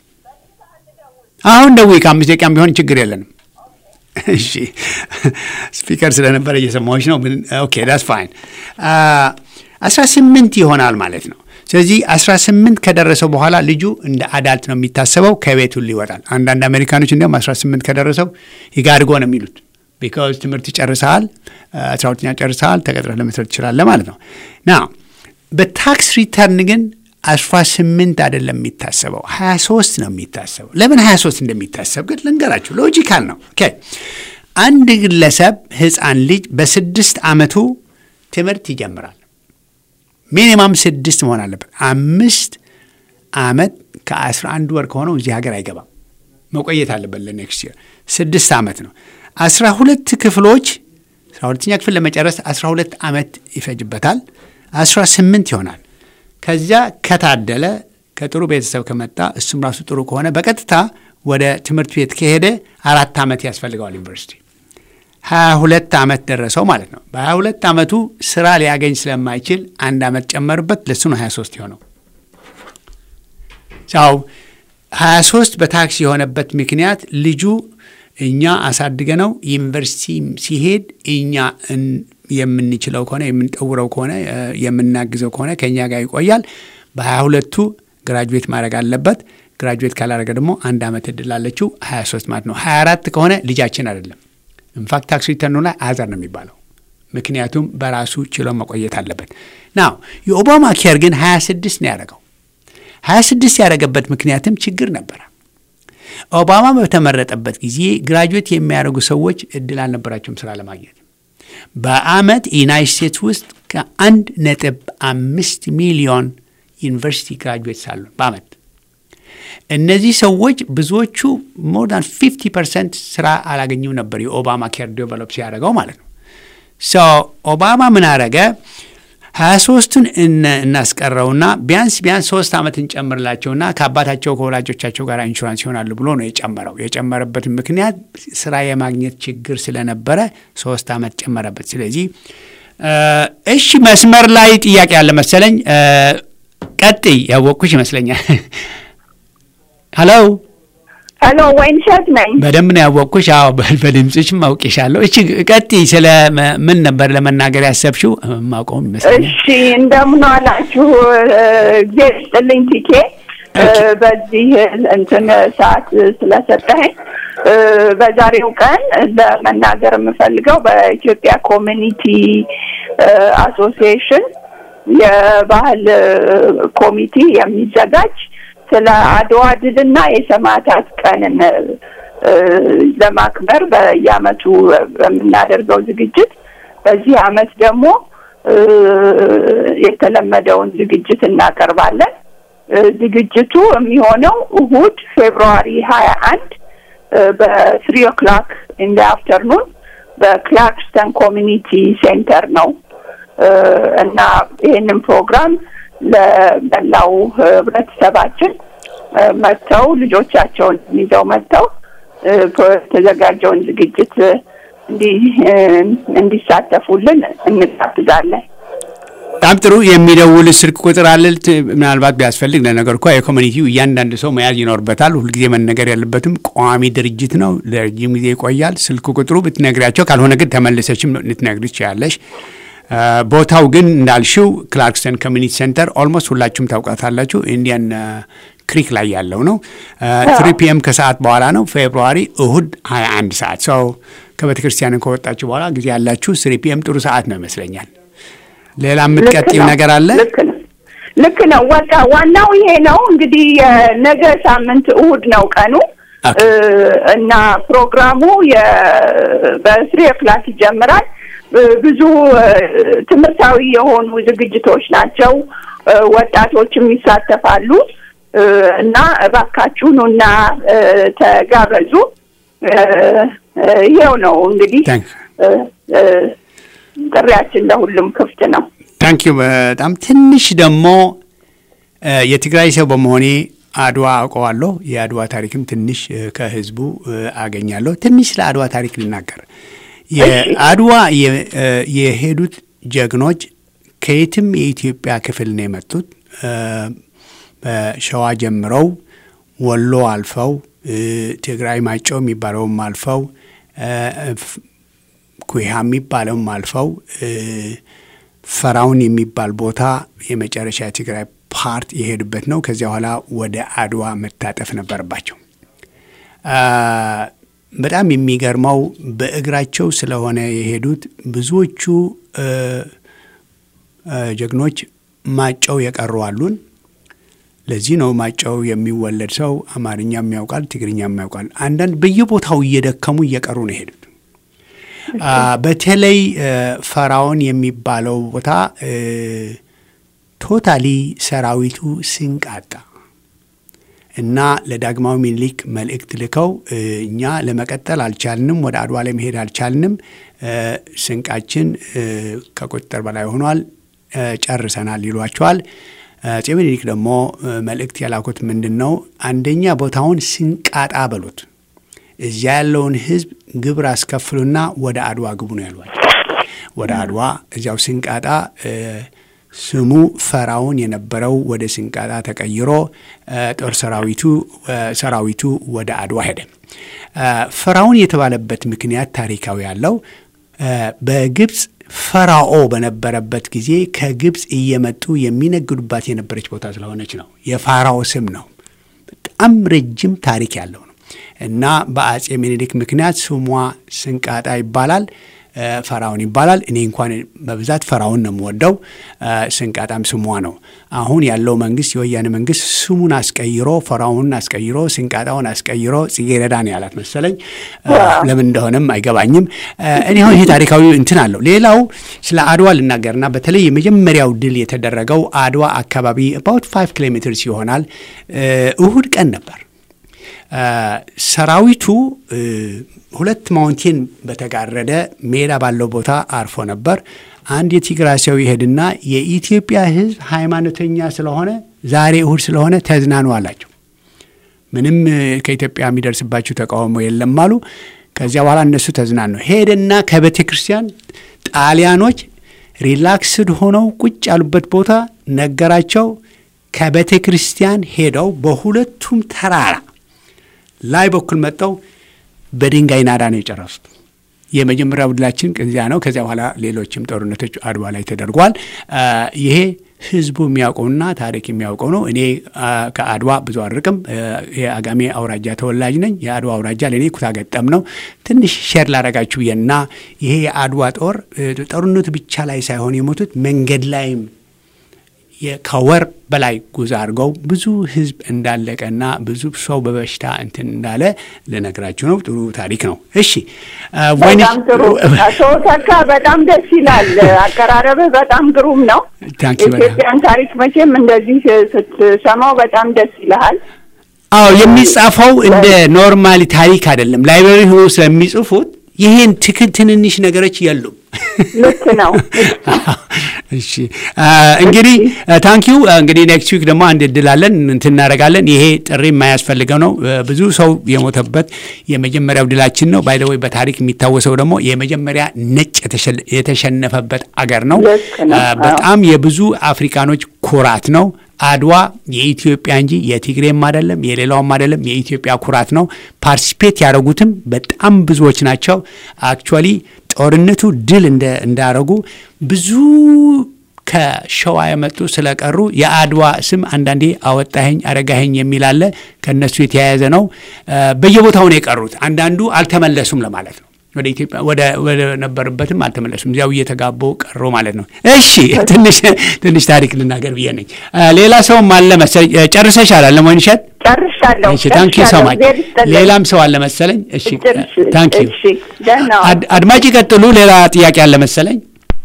Speaker 1: አሁን ደውይ። ከአምስት ደቂቃም ቢሆን ችግር የለንም። እሺ ስፒከር ስለነበረ እየሰማዎች ነው። ኦኬ ዳስ ፋይን። አስራ ስምንት ይሆናል ማለት ነው። ስለዚህ አስራ ስምንት ከደረሰው በኋላ ልጁ እንደ አዳልት ነው የሚታሰበው፣ ከቤት ሁሉ ይወጣል። አንዳንድ አሜሪካኖች እንዲያውም አስራ ስምንት ከደረሰው ይጋድጎ ነው የሚሉት። ቢካዝ ትምህርት ጨርሰሃል፣ አስራ ሁለተኛ ጨርሰሃል፣ ተቀጥረህ ለመስራት ትችላለህ ማለት ነው። ና በታክስ ሪተርን ግን አስራ ስምንት አይደለም የሚታሰበው፣ ሀያ ሶስት ነው የሚታሰበው። ለምን ሀያ ሶስት እንደሚታሰብ ግን ልንገራችሁ። ሎጂካል ነው። ኦኬ አንድ ግለሰብ ህፃን ልጅ በስድስት ዓመቱ ትምህርት ይጀምራል። ሚኒማም ስድስት መሆን አለበት። አምስት ዓመት ከአስራ አንድ ወር ከሆነው እዚህ ሀገር አይገባም። መቆየት አለበት ለኔክስት ይር። ስድስት ዓመት ነው። አስራ ሁለት ክፍሎች አስራ ሁለተኛ ክፍል ለመጨረስ አስራ ሁለት ዓመት ይፈጅበታል። አስራ ስምንት ይሆናል። ከዚያ ከታደለ ከጥሩ ቤተሰብ ከመጣ እሱም ራሱ ጥሩ ከሆነ በቀጥታ ወደ ትምህርት ቤት ከሄደ አራት ዓመት ያስፈልገዋል ዩኒቨርሲቲ ሀያ ሁለት ዓመት ደረሰው ማለት ነው። በሀያ ሁለት ዓመቱ ስራ ሊያገኝ ስለማይችል አንድ ዓመት ጨመርበት፣ ለሱ ነው ሀያ ሶስት የሆነው። ው ሀያ ሶስት በታክስ የሆነበት ምክንያት ልጁ እኛ አሳድገ ነው ዩኒቨርሲቲ ሲሄድ እኛ የምንችለው ከሆነ የምንጠውረው ከሆነ የምናግዘው ከሆነ ከእኛ ጋር ይቆያል። በሀያ ሁለቱ ግራጁዌት ማድረግ አለበት። ግራጁዌት ካላደረገ ደግሞ አንድ ዓመት እድል አለችው ሀያ ሶስት ማለት ነው። ሀያ አራት ከሆነ ልጃችን አይደለም። ኢንፋክት ታክስ ሪተርኑ ላይ አዘር ነው የሚባለው። ምክንያቱም በራሱ ችሎ መቆየት አለበት። ናው የኦባማ ኬር ግን 26 ነው ያደረገው። 26 ያደረገበት ምክንያትም ችግር ነበረ። ኦባማ በተመረጠበት ጊዜ ግራጁዌት የሚያደርጉ ሰዎች እድል አልነበራቸውም ስራ ለማግኘት። በአመት ዩናይት ስቴትስ ውስጥ ከአንድ ነጥብ አምስት ሚሊዮን ዩኒቨርሲቲ ግራጁዌት ሳሉ በአመት እነዚህ ሰዎች ብዙዎቹ ሞር ዳን ፊፍቲ ፐርሰንት ስራ አላገኙም ነበር የኦባማ ኬር ዴቨሎፕ ሲያደርገው ማለት ነው። ሶ ኦባማ ምን አረገ? ሀያ ሶስቱን እናስቀረውና ቢያንስ ቢያንስ ሶስት ዓመት እንጨምርላቸውና ከአባታቸው ከወላጆቻቸው ጋር ኢንሹራንስ ይሆናሉ ብሎ ነው የጨመረው። የጨመረበት ምክንያት ስራ የማግኘት ችግር ስለነበረ ሶስት ዓመት ጨመረበት። ስለዚህ እሺ፣ መስመር ላይ ጥያቄ ያለ መሰለኝ። ቀጥይ፣ ያወቅኩሽ ይመስለኛል። ሀሎ
Speaker 4: ሄሎ፣ ወይን ሸት ነኝ።
Speaker 1: በደንብ ነው ያወቅኩሽ። አዎ በድምፅሽም አውቄሻለሁ። እቺ ቀጥይ፣ ስለ ምን ነበር ለመናገር ያሰብሽው? ማውቀውም ይመስለኛል።
Speaker 4: እሺ፣ እንደምን ዋላችሁ? ጊዜ ስጥልኝ ቲኬ በዚህ እንትን ሰዓት ስለሰጠኸኝ በዛሬው ቀን ለመናገር የምፈልገው በኢትዮጵያ ኮሚኒቲ አሶሲዬሽን የባህል ኮሚቲ የሚዘጋጅ ስለ አድዋ ድልና የሰማዕታት ቀንን ለማክበር በየዓመቱ በምናደርገው ዝግጅት በዚህ ዓመት ደግሞ የተለመደውን ዝግጅት እናቀርባለን። ዝግጅቱ የሚሆነው እሁድ ፌብሩዋሪ ሀያ አንድ በትሪ ኦክላክ ኢን አፍተርኑን በክላርክስተን ኮሚኒቲ ሴንተር ነው እና ይህንን ፕሮግራም ለመላው ህብረተሰባችን መጥተው ልጆቻቸውን ይዘው መጥተው የተዘጋጀውን ዝግጅት እንዲሳተፉልን እንጋብዛለን።
Speaker 1: በጣም ጥሩ። የሚደውል ስልክ ቁጥር አለ። ምናልባት ቢያስፈልግ ለነገር እኳ የኮሚኒቲው እያንዳንዱ ሰው መያዝ ይኖርበታል። ሁልጊዜ መነገር ያለበትም ቋሚ ድርጅት ነው፣ ለረጅም ጊዜ ይቆያል። ስልክ ቁጥሩ ብትነግሪያቸው፣ ካልሆነ ግን ተመልሰችም ልትነግሪ ትችላለሽ። ቦታው ግን እንዳልሽው ክላርክስተን ኮሚኒቲ ሴንተር ኦልሞስት ሁላችሁም ታውቃታላችሁ። ኢንዲያን ክሪክ ላይ ያለው ነው። ትሪ ፒኤም ከሰዓት በኋላ ነው። ፌብሩዋሪ እሁድ 21 ሰዓት ሰው ከቤተ ክርስቲያን ከወጣችሁ በኋላ ጊዜ ያላችሁ ስሪ ፒኤም ጥሩ ሰዓት ነው ይመስለኛል። ሌላ የምትቀጥል ነገር አለ?
Speaker 4: ልክ ነው ልክ ነው። በቃ ዋናው ይሄ ነው እንግዲህ ነገ ሳምንት እሁድ ነው ቀኑ እና ፕሮግራሙ በስሪ ክላስ ይጀምራል። ብዙ ትምህርታዊ የሆኑ ዝግጅቶች ናቸው። ወጣቶችም ይሳተፋሉ እና እባካችሁ ኑና ተጋበዙ። ይሄው ነው እንግዲህ ጥሪያችን ለሁሉም ክፍት ነው።
Speaker 1: ታንኪዩ በጣም ትንሽ ደግሞ የትግራይ ሰው በመሆኔ አድዋ አውቀዋለሁ። የአድዋ ታሪክም ትንሽ ከህዝቡ አገኛለሁ። ትንሽ ስለ አድዋ ታሪክ ልናገር። የአድዋ የሄዱት ጀግኖች ከየትም የኢትዮጵያ ክፍል ነው የመጡት። በሸዋ ጀምረው ወሎ አልፈው ትግራይ ማጨው የሚባለውም አልፈው ኩሃ የሚባለውም አልፈው ፈራውን የሚባል ቦታ የመጨረሻ የትግራይ ፓርት የሄዱበት ነው። ከዚያ በኋላ ወደ አድዋ መታጠፍ ነበረባቸው። በጣም የሚገርመው በእግራቸው ስለሆነ የሄዱት ብዙዎቹ ጀግኖች ማጨው የቀሩ አሉን። ለዚህ ነው ማጨው የሚወለድ ሰው አማርኛም ያውቃል፣ ትግርኛም ያውቃል። አንዳንድ በየቦታው እየደከሙ እየቀሩ ነው የሄዱት። በተለይ ፈራውን የሚባለው ቦታ ቶታሊ ሰራዊቱ ስንቅ አጣ እና ለዳግማዊ ሚኒሊክ መልእክት ልከው እኛ ለመቀጠል አልቻልንም፣ ወደ አድዋ ላይ መሄድ አልቻልንም፣ ስንቃችን ከቁጥጥር በላይ ሆኗል፣ ጨርሰናል ይሏቸዋል። አፄ ሚኒሊክ ደግሞ መልእክት የላኩት ምንድን ነው? አንደኛ ቦታውን ስንቃጣ በሉት፣ እዚያ ያለውን ሕዝብ ግብር አስከፍሉና ወደ አድዋ ግቡ ነው ያሏቸው። ወደ አድዋ እዚያው ስንቃጣ ስሙ ፈራውን የነበረው ወደ ስንቃጣ ተቀይሮ ጦር ሰራዊቱ ሰራዊቱ ወደ አድዋ ሄደ። ፈራውን የተባለበት ምክንያት ታሪካዊ ያለው በግብፅ ፈራኦ በነበረበት ጊዜ ከግብፅ እየመጡ የሚነግዱባት የነበረች ቦታ ስለሆነች ነው። የፋራኦ ስም ነው። በጣም ረጅም ታሪክ ያለው ነው እና በአፄ ምኒልክ ምክንያት ስሟ ስንቃጣ ይባላል። ፈራውን ይባላል። እኔ እንኳን በብዛት ፈራውን ነው የምወደው። ስንቃጣም ስሟ ነው። አሁን ያለው መንግስት የወያኔ መንግስት ስሙን አስቀይሮ ፈራውንን አስቀይሮ ስንቃጣውን አስቀይሮ ጽጌረዳ ነው ያላት መሰለኝ። ለምን እንደሆነም አይገባኝም። እኔ አሁን ይሄ ታሪካዊ እንትን አለው። ሌላው ስለ አድዋ ልናገርና በተለይ የመጀመሪያው ድል የተደረገው አድዋ አካባቢ አባውት ፋይቭ ኪሎ ሜትርስ ይሆናል እሁድ ቀን ነበር። ሰራዊቱ ሁለት ማውንቴን በተጋረደ ሜዳ ባለው ቦታ አርፎ ነበር። አንድ የትግራይ ሰው ይሄድና የኢትዮጵያ ሕዝብ ሃይማኖተኛ ስለሆነ ዛሬ እሁድ ስለሆነ ተዝናኑ አላቸው። ምንም ከኢትዮጵያ የሚደርስባቸው ተቃውሞ የለም አሉ። ከዚያ በኋላ እነሱ ተዝናኑ። ሄደና ከቤተ ክርስቲያን ጣሊያኖች ሪላክስድ ሆነው ቁጭ ያሉበት ቦታ ነገራቸው። ከቤተ ክርስቲያን ሄደው በሁለቱም ተራራ ላይ በኩል መጠው በድንጋይ ናዳ ነው የጨረሱት። የመጀመሪያው ድላችን እዚያ ነው። ከዚያ በኋላ ሌሎችም ጦርነቶች አድዋ ላይ ተደርጓል። ይሄ ህዝቡ የሚያውቀውና ታሪክ የሚያውቀው ነው። እኔ ከአድዋ ብዙ አርቅም። የአጋሜ አውራጃ ተወላጅ ነኝ። የአድዋ አውራጃ ለእኔ ኩታ ገጠም ነው። ትንሽ ሼር ላረጋችሁ ብዬና ይሄ የአድዋ ጦር ጦርነቱ ብቻ ላይ ሳይሆን የሞቱት መንገድ ላይም ከወር በላይ ጉዞ አድርገው ብዙ ህዝብ እንዳለቀና ብዙ ሰው በበሽታ እንትን እንዳለ ልነግራችሁ ነው። ጥሩ ታሪክ ነው። እሺ፣
Speaker 4: በጣም ጥሩ አቶ ተካ፣ በጣም ደስ ይላል። አቀራረብህ በጣም ግሩም ነው። የኢትዮጵያን ታሪክ መቼም እንደዚህ ስትሰማው በጣም ደስ ይልሃል።
Speaker 1: አዎ፣ የሚጻፈው እንደ ኖርማሊ ታሪክ አይደለም። ላይብረሪ ሆኖ ስለሚጽፉት ይሄን ትክን ትንንሽ ነገሮች የሉም።
Speaker 4: ልክ ነው።
Speaker 1: እሺ እንግዲህ ታንኪዩ። እንግዲህ ኔክስት ዊክ ደግሞ አንድ እድል አለን እንትን እናደርጋለን። ይሄ ጥሪ የማያስፈልገው ነው። ብዙ ሰው የሞተበት የመጀመሪያው ድላችን ነው። ባይ ዘ ወይ በታሪክ የሚታወሰው ደግሞ የመጀመሪያ ነጭ የተሸነፈበት አገር ነው። በጣም የብዙ አፍሪካኖች ኩራት ነው። አድዋ የኢትዮጵያ እንጂ የትግሬም አይደለም የሌላውም አይደለም፣ የኢትዮጵያ ኩራት ነው። ፓርቲሲፔት ያደረጉትም በጣም ብዙዎች ናቸው። አክቹዋሊ ጦርነቱ ድል እንዳረጉ ብዙ ከሸዋ የመጡ ስለቀሩ የአድዋ ስም አንዳንዴ አወጣኸኝ አረጋኸኝ የሚል አለ። ከእነሱ የተያያዘ ነው። በየቦታው ነው የቀሩት። አንዳንዱ አልተመለሱም ለማለት ነው። ወደ ኢትዮጵያ ወደ ነበሩበትም አልተመለሱም። እዚያው እየተጋቡ ቀሩ ማለት ነው። እሺ ትንሽ ትንሽ ታሪክ ልናገር ብዬ ነኝ። ሌላ ሰውም አለ መሰለኝ። ጨርሰሻል አለ ወይንሸት?
Speaker 4: ጨርሻለሁ።
Speaker 1: እሺ ታንኪ ዩ ሶ ማች። ሌላም ሰው አለ መሰለኝ። እሺ ታንኪ ዩ። አድማጭ ይቀጥሉ። ሌላ ጥያቄ አለ መሰለኝ።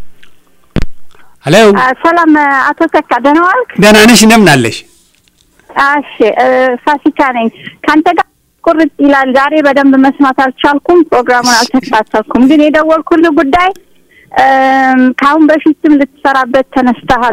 Speaker 1: ሄሎ
Speaker 5: ሰላም አቶ ተካ ደህና ዋልክ?
Speaker 1: ደህና ነሽ? እንደምን አለሽ?
Speaker 5: እሺ ፋሲካ ነኝ። ከአንተ ጋር ቁርጥ ይላል። ዛሬ በደንብ መስማት አልቻልኩም፣ ፕሮግራሙን አልተከታተልኩም። ግን የደወልኩልህ ጉዳይ ከአሁን በፊትም ልትሰራበት ተነስተሃል።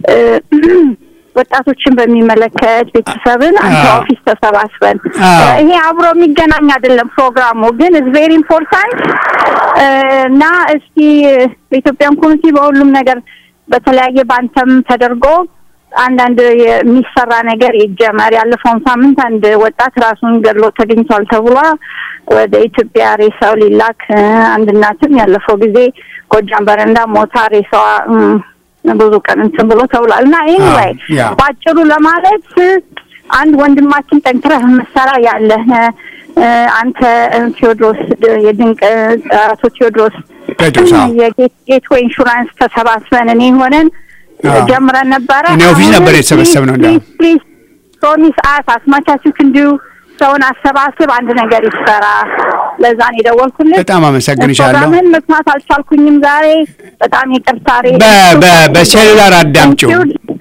Speaker 5: ወጣቶችን በሚመለከት ቤተሰብን አንተ ኦፊስ ተሰባስበን ይሄ አብሮ የሚገናኝ አይደለም ፕሮግራሙ ግን ኢዝ ቬሪ ኢምፖርታንት እና እስቲ በኢትዮጵያን ኮሚኒቲ በሁሉም ነገር በተለያየ ባንተም ተደርጎ አንዳንድ የሚሰራ ነገር ይጀመር። ያለፈውን ሳምንት አንድ ወጣት ራሱን ገድሎ ተገኝቷል ተብሏ ወደ ኢትዮጵያ ሬሳው ሊላክ አንድ እናትም ያለፈው ጊዜ ጎጃም በረንዳ ሞታ ሬሳዋ ብዙ ቀን እንትን ብሎ ተብሏል እና ኤኒዌይ በአጭሩ ለማለት አንድ ወንድማችን ጠንክረህ መሰራ ያለ አንተ ቴዎድሮስ የድንቅ አቶ ቴዎድሮስ የጌትዌይ ኢንሹራንስ ተሰባስበን እኔ ሆነን ጀምረን ነበረ።
Speaker 1: እኔ ኦፊስ ነበር የተሰበሰብነው። እንደ
Speaker 5: ፕሊዝ ፕሮሚስ አስ አስማቻችሁ ክንዱ ሰውን አሰባስብ፣ አንድ ነገር ይሰራ። ለዛ ነው የደወልኩልህ።
Speaker 1: በጣም አመሰግንሻለሁ።
Speaker 5: ፕሮግራምህን መስማት አልቻልኩኝም ዛሬ። በጣም ይቅርታ።
Speaker 1: በሴሉላር አዳምጪው።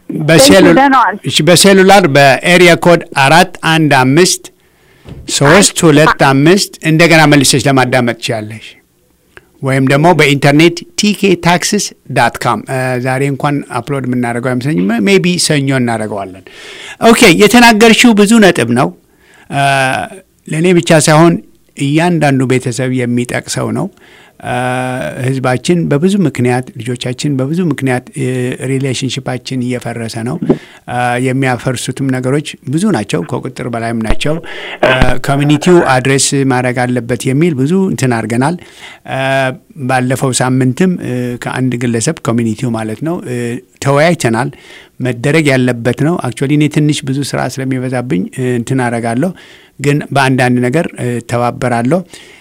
Speaker 1: በሴሉላር በኤሪያ ኮድ አራት አንድ አምስት ሶስት ሁለት አምስት እንደገና መልሰች ለማዳመጥ ትችላለሽ። ወይም ደግሞ በኢንተርኔት ቲኬ ታክስስ ዳት ካም ዛሬ እንኳን አፕሎድ የምናደርገው አይመስለኝም። ሜይ ቢ ሰኞ እናደርገዋለን። ኦኬ የተናገርሽው ብዙ ነጥብ ነው። ለእኔ ብቻ ሳይሆን እያንዳንዱ ቤተሰብ የሚጠቅሰው ነው። ህዝባችን በብዙ ምክንያት ልጆቻችን በብዙ ምክንያት ሪሌሽንሽፓችን እየፈረሰ ነው። የሚያፈርሱትም ነገሮች ብዙ ናቸው፣ ከቁጥር በላይም ናቸው። ኮሚኒቲው አድሬስ ማድረግ አለበት የሚል ብዙ እንትን አድርገናል። ባለፈው ሳምንትም ከአንድ ግለሰብ ኮሚኒቲው ማለት ነው ተወያይተናል። መደረግ ያለበት ነው። አክቹዋሊ እኔ ትንሽ ብዙ ስራ ስለሚበዛብኝ እንትን አደርጋለሁ፣ ግን በአንዳንድ ነገር ተባበራለሁ።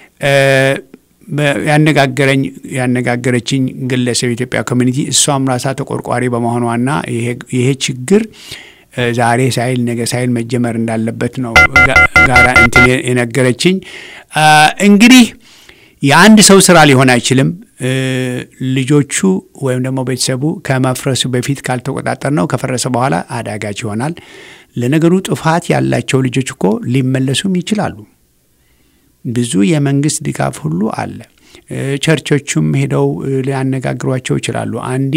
Speaker 1: ያነጋገረኝ ያነጋገረችኝ ግለሰብ የኢትዮጵያ ኮሚኒቲ እሷም ራሳ ተቆርቋሪ በመሆኗና ይሄ ችግር ዛሬ ሳይል ነገ ሳይል መጀመር እንዳለበት ነው ጋራ እንትን የነገረችኝ። እንግዲህ የአንድ ሰው ስራ ሊሆን አይችልም። ልጆቹ ወይም ደግሞ ቤተሰቡ ከመፍረሱ በፊት ካልተቆጣጠር ነው ከፈረሰ በኋላ አዳጋች ይሆናል። ለነገሩ ጥፋት ያላቸው ልጆች እኮ ሊመለሱም ይችላሉ። ብዙ የመንግስት ድጋፍ ሁሉ አለ። ቸርቾቹም ሄደው ሊያነጋግሯቸው ይችላሉ። አንዴ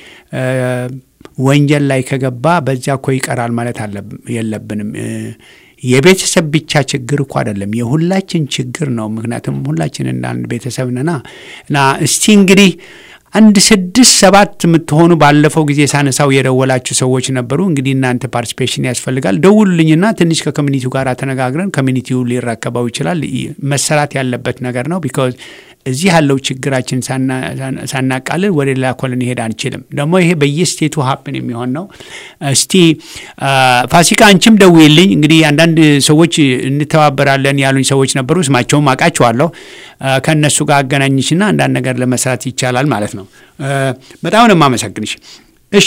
Speaker 1: ወንጀል ላይ ከገባ በዚያ እኮ ይቀራል ማለት የለብንም። የቤተሰብ ብቻ ችግር እኮ አይደለም፣ የሁላችን ችግር ነው። ምክንያቱም ሁላችን እንደ አንድ ቤተሰብ ነና እና እስቲ እንግዲህ አንድ ስድስት ሰባት የምትሆኑ ባለፈው ጊዜ ሳነሳው የደወላችሁ ሰዎች ነበሩ። እንግዲህ እናንተ ፓርቲሲፔሽን ያስፈልጋል። ደውሉልኝና ትንሽ ከኮሚኒቲው ጋር ተነጋግረን ኮሚኒቲው ሊረከበው ይችላል። መሰራት ያለበት ነገር ነው። ቢካዝ እዚህ ያለው ችግራችን ሳናቃልል ወደ ሌላ ኮ ልንሄድ አንችልም። ደግሞ ይሄ በየስቴቱ ሀፕን የሚሆን ነው። እስቲ ፋሲካ አንቺም ደውይልኝ። እንግዲህ አንዳንድ ሰዎች እንተባበራለን ያሉኝ ሰዎች ነበሩ። ስማቸውም አውቃቸዋለሁ። ከእነሱ ጋር አገናኝሽና አንዳንድ ነገር ለመስራት ይቻላል ማለት ነው። በጣም ነው የማመሰግንሽ። እሺ፣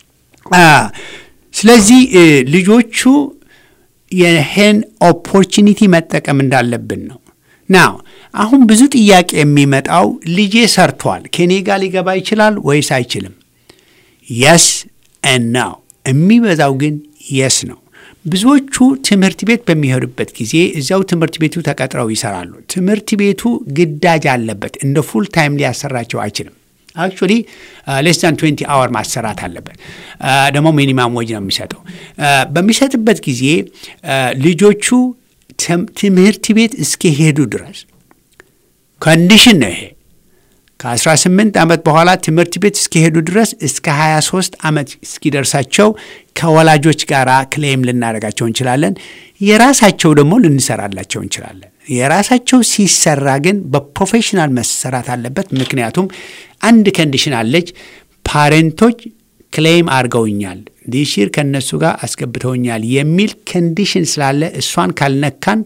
Speaker 1: ስለዚህ ልጆቹ ይህን ኦፖርቹኒቲ መጠቀም እንዳለብን ነው ናው አሁን ብዙ ጥያቄ የሚመጣው ልጄ ሰርቷል፣ ከኔ ጋር ሊገባ ይችላል ወይስ አይችልም? የስ እናው የሚበዛው ግን የስ ነው። ብዙዎቹ ትምህርት ቤት በሚሄዱበት ጊዜ እዚያው ትምህርት ቤቱ ተቀጥረው ይሰራሉ። ትምህርት ቤቱ ግዳጅ አለበት፣ እንደ ፉል ታይም ሊያሰራቸው አይችልም። አክቹዋሊ ሌስ ዛን ትዌንቲ አወር ማሰራት አለበት። ደግሞ ሚኒማም ወጅ ነው የሚሰጠው። በሚሰጥበት ጊዜ ልጆቹ ትምህርት ቤት እስከሄዱ ድረስ ኮንዲሽን ነው ይሄ። ከ18 ዓመት በኋላ ትምህርት ቤት እስከሄዱ ድረስ እስከ 23 ዓመት እስኪደርሳቸው ከወላጆች ጋር ክሌም ልናደርጋቸው እንችላለን። የራሳቸው ደግሞ ልንሰራላቸው እንችላለን። የራሳቸው ሲሰራ ግን በፕሮፌሽናል መሰራት አለበት። ምክንያቱም አንድ ከንዲሽን አለች። ፓሬንቶች ክሌም አድርገውኛል ዲሽር ከእነሱ ጋር አስገብተውኛል የሚል ከንዲሽን ስላለ እሷን ካልነካን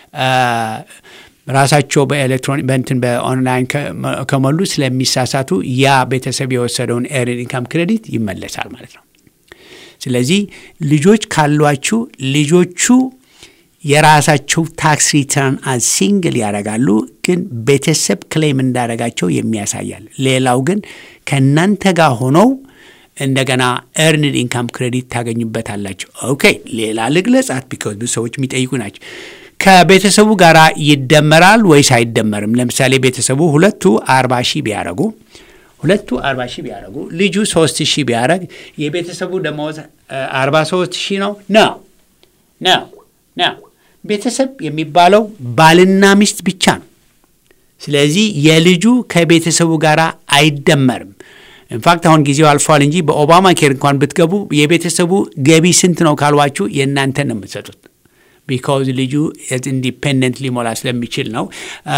Speaker 1: ራሳቸው በኤሌክትሮኒክ በእንትን በኦንላይን ከሞሉ ስለሚሳሳቱ ያ ቤተሰብ የወሰደውን ኤርድ ኢንካም ክሬዲት ይመለሳል ማለት ነው። ስለዚህ ልጆች ካሏችሁ ልጆቹ የራሳቸው ታክስ ሪተርን አዝ ሲንግል ያደርጋሉ፣ ግን ቤተሰብ ክሌም እንዳደረጋቸው የሚያሳያል። ሌላው ግን ከእናንተ ጋር ሆነው እንደገና ኤርንድ ኢንካም ክሬዲት ታገኙበታላችሁ። ኦኬ ሌላ ልግለጻት፣ ቢካዝ ብዙ ሰዎች የሚጠይቁ ናቸው። ከቤተሰቡ ጋር ይደመራል ወይስ አይደመርም? ለምሳሌ ቤተሰቡ ሁለቱ አርባ ሺህ ቢያደረጉ ሁለቱ አርባ ሺህ ቢያደረጉ ልጁ ሶስት ሺህ ቢያደረግ የቤተሰቡ ደመወዝ አርባ ሶስት ሺህ ነው ነው ነው ነው። ቤተሰብ የሚባለው ባልና ሚስት ብቻ ነው። ስለዚህ የልጁ ከቤተሰቡ ጋር አይደመርም። ኢንፋክት አሁን ጊዜው አልፏል እንጂ በኦባማ ኬር እንኳን ብትገቡ የቤተሰቡ ገቢ ስንት ነው ካልዋችሁ የእናንተን ነው የምትሰጡት። ቢካውዝ ልጁ ኢንዲፔንደንት ሊሞላ ስለሚችል ነው።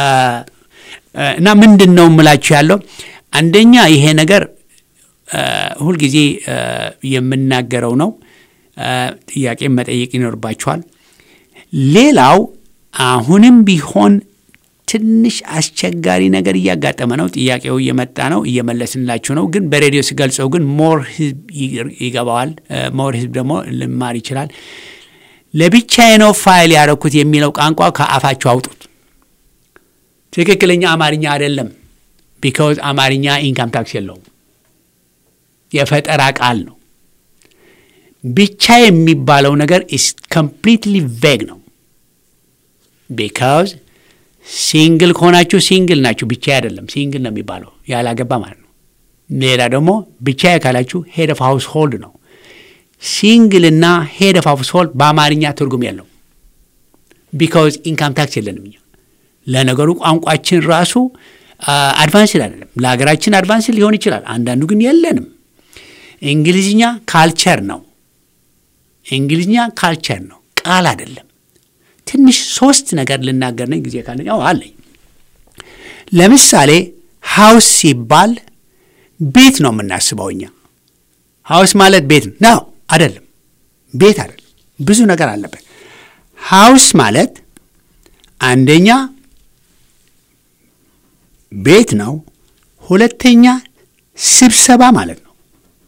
Speaker 1: እና ምንድን ነው የምላችሁ ያለው አንደኛ ይሄ ነገር ሁልጊዜ የምናገረው ነው። ጥያቄ መጠየቅ ይኖርባችኋል። ሌላው አሁንም ቢሆን ትንሽ አስቸጋሪ ነገር እያጋጠመ ነው። ጥያቄው እየመጣ ነው፣ እየመለስንላችሁ ነው። ግን በሬዲዮ ሲገልጸው ግን ሞር ህዝብ ይገባዋል። ሞር ህዝብ ደግሞ ልማር ይችላል። ለብቻዬ ነው ፋይል ያደረኩት የሚለው ቋንቋ ከአፋችሁ አውጡት። ትክክለኛ አማርኛ አይደለም። ቢካውዝ አማርኛ ኢንካም ታክስ የለውም፣ የፈጠራ ቃል ነው። ብቻ የሚባለው ነገር ኢስ ኮምፕሊትሊ ቬግ ነው። ቢካውዝ ሲንግል ከሆናችሁ ሲንግል ናችሁ፣ ብቻ አይደለም። ሲንግል ነው የሚባለው ያላገባ ማለት ነው። ሌላ ደግሞ ብቻ ካላችሁ ሄድ ኦፍ ሃውስ ሆልድ ነው። ሲንግልና ሄድ ኦፍ ሃውስ ሆልድ በአማርኛ ትርጉም የለው። ቢካውዝ ኢንካም ታክስ የለንም እኛ። ለነገሩ ቋንቋችን ራሱ አድቫንስድ አይደለም። ለሀገራችን አድቫንስድ ሊሆን ይችላል፣ አንዳንዱ ግን የለንም። እንግሊዝኛ ካልቸር ነው። እንግሊዝኛ ካልቸር ነው፣ ቃል አይደለም። ትንሽ ሶስት ነገር ልናገር ነኝ ጊዜ ካለኝ አለኝ። ለምሳሌ ሀውስ ሲባል ቤት ነው የምናስበው እኛ። ሀውስ ማለት ቤት ነው አይደለም፣ ቤት አይደለም። ብዙ ነገር አለበት። ሀውስ ማለት አንደኛ ቤት ነው፣ ሁለተኛ ስብሰባ ማለት ነው።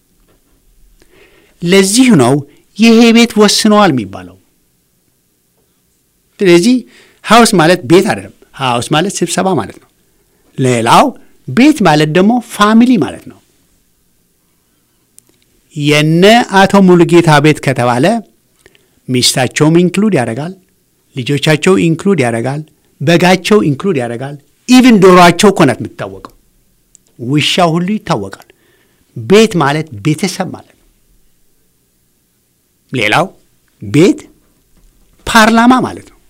Speaker 1: ለዚህ ነው ይሄ ቤት ወስነዋል የሚባለው። ስለዚህ ሀውስ ማለት ቤት አይደለም። ሀውስ ማለት ስብሰባ ማለት ነው። ሌላው ቤት ማለት ደግሞ ፋሚሊ ማለት ነው። የነ አቶ ሙሉጌታ ቤት ከተባለ ሚስታቸውም ኢንክሉድ ያደርጋል፣ ልጆቻቸው ኢንክሉድ ያደርጋል፣ በጋቸው ኢንክሉድ ያደርጋል። ኢቭን ዶሯቸው እኮ ናት የምትታወቀው። ውሻው ሁሉ ይታወቃል። ቤት ማለት ቤተሰብ ማለት ነው። ሌላው ቤት ፓርላማ ማለት ነው።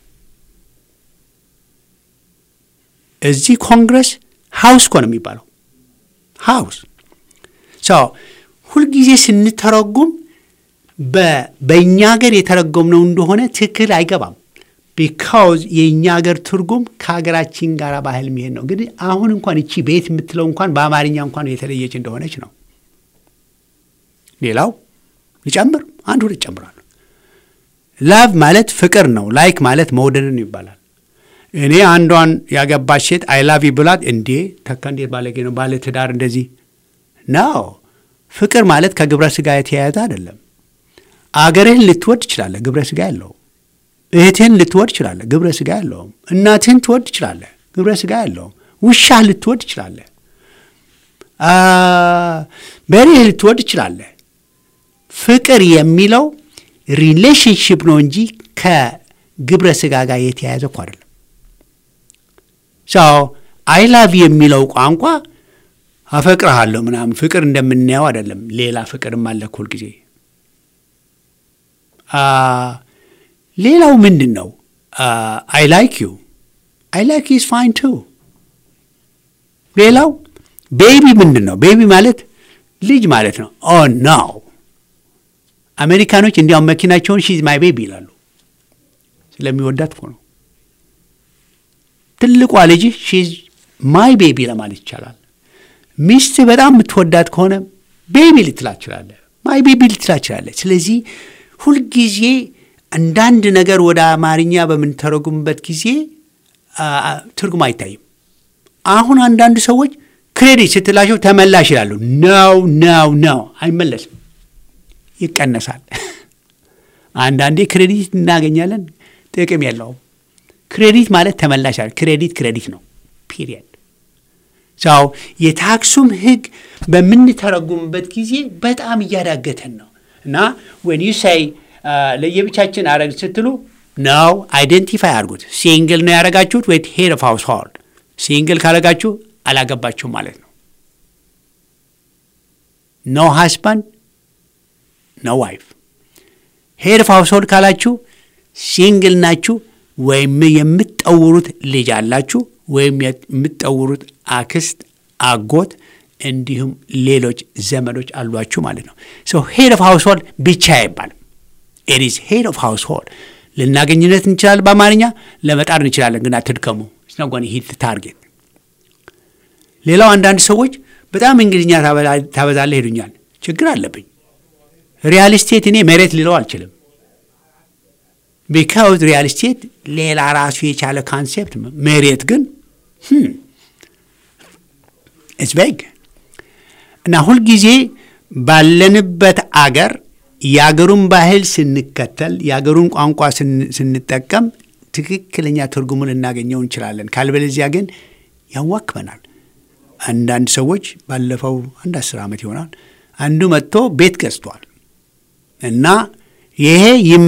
Speaker 1: እዚህ ኮንግረስ ሀውስ እኮ ነው የሚባለው። ሀውስ ሰው ሁልጊዜ ስንተረጉም በእኛ ሀገር የተረጎምነው እንደሆነ ትክክል አይገባም። ቢካውዝ የእኛ ሀገር ትርጉም ከሀገራችን ጋር ባህል የሚሄድ ነው። እንግዲህ አሁን እንኳን እቺ ቤት የምትለው እንኳን በአማርኛ እንኳን የተለየች እንደሆነች ነው። ሌላው ልጨምር፣ አንድ ሁለት ጨምራለሁ። ላቭ ማለት ፍቅር ነው። ላይክ ማለት መውደድን ይባላል። እኔ አንዷን ያገባች ሴት አይ ላቭ ብላት፣ እንዴ ተካ እንዴት ባለጌ ነው ባለ ትዳር እንደዚህ ነው። ፍቅር ማለት ከግብረ ስጋ የተያያዘ አይደለም። አገርህን ልትወድ ትችላለህ፣ ግብረ ስጋ ያለው እህትህን ልትወድ ትችላለህ፣ ግብረ ስጋ ያለውም። እናትህን ትወድ ትችላለህ፣ ግብረ ስጋ ያለውም። ውሻህ ልትወድ ትችላለህ፣ በሬህ ልትወድ ትችላለህ። ፍቅር የሚለው ሪሌሽንሽፕ ነው እንጂ ከግብረ ስጋ ጋር የተያያዘ እኮ አይደለም። ሰው አይ ላቭ የሚለው ቋንቋ አፈቅርሃለሁ ምናምን ፍቅር እንደምናየው አይደለም። ሌላ ፍቅርም አለ ሁል ጊዜ። ሌላው ምንድን ነው? አይ ላይክ ዩ አይ ላይክ ዩ ኢዝ ፋይን ቱ። ሌላው ቤቢ ምንድን ነው? ቤቢ ማለት ልጅ ማለት ነው። ኦ ኖ አሜሪካኖች እንዲያውም መኪናቸውን ሺዝ ማይ ቤቢ ይላሉ። ስለሚወዳት እኮ ነው። ትልቋ ልጅ ሺዝ ማይ ቤቢ ለማለት ይቻላል። ሚስት በጣም የምትወዳት ከሆነ ቤቢ ልትላ ትችላለህ፣ ማይ ቤቢ ልትላ ትችላለህ። ስለዚህ ሁልጊዜ አንዳንድ ነገር ወደ አማርኛ በምንተረጉምበት ጊዜ ትርጉም አይታይም። አሁን አንዳንድ ሰዎች ክሬዲት ስትላቸው ተመላሽ ይላሉ። ነው ነው ነው፣ አይመለስም፣ ይቀነሳል። አንዳንዴ ክሬዲት እናገኛለን፣ ጥቅም የለውም። ክሬዲት ማለት ተመላሽ አለ። ክሬዲት ክሬዲት ነው። ፒሪየድ ሰው የታክሱም ህግ በምንተረጉምበት ጊዜ በጣም እያዳገተን ነው እና ወን ዩ ሳይ ለየብቻችን አረግ ስትሉ ነው አይደንቲፋይ አድርጉት። ሲንግል ነው ያደረጋችሁት ወይ ሄድ ኦፍ ሃውስ ሆልድ። ሲንግል ካረጋችሁ አላገባችሁም ማለት ነው። ኖ ሃስባንድ ኖ ዋይፍ። ሄድ ኦፍ ሃውስ ሆልድ ካላችሁ ሲንግል ናችሁ ወይም የምትጠውሩት ልጅ አላችሁ ወይም የምትጠውሩት አክስት፣ አጎት እንዲሁም ሌሎች ዘመዶች አሏችሁ ማለት ነው። ሶ ሄድ ኦፍ ሃውስ ሆልድ ብቻ አይባልም። ኢዝ ሄድ ኦፍ ሃውስ ሆልድ ልናገኝነት እንችላለን። በአማርኛ ለመጣር እንችላለን፣ ግን አትድከሙ። ስነጓን ሂት ታርጌት። ሌላው አንዳንድ ሰዎች በጣም እንግሊዝኛ ታበዛለህ ሄዱኛል። ችግር አለብኝ። ሪያል ስቴት እኔ መሬት ልለው አልችልም። ቢካውዝ ሪያል ስቴት ሌላ ራሱ የቻለ ካንሴፕት፣ መሬት ግን ኢትስ ቢግ እና ሁልጊዜ ባለንበት አገር የአገሩን ባህል ስንከተል የአገሩን ቋንቋ ስንጠቀም ትክክለኛ ትርጉሙን ልናገኘው እንችላለን። ካልበለዚያ ግን ያዋክበናል። አንዳንድ ሰዎች ባለፈው አንድ አስር ዓመት ይሆናል አንዱ መጥቶ ቤት ገዝቷል እና ይሄ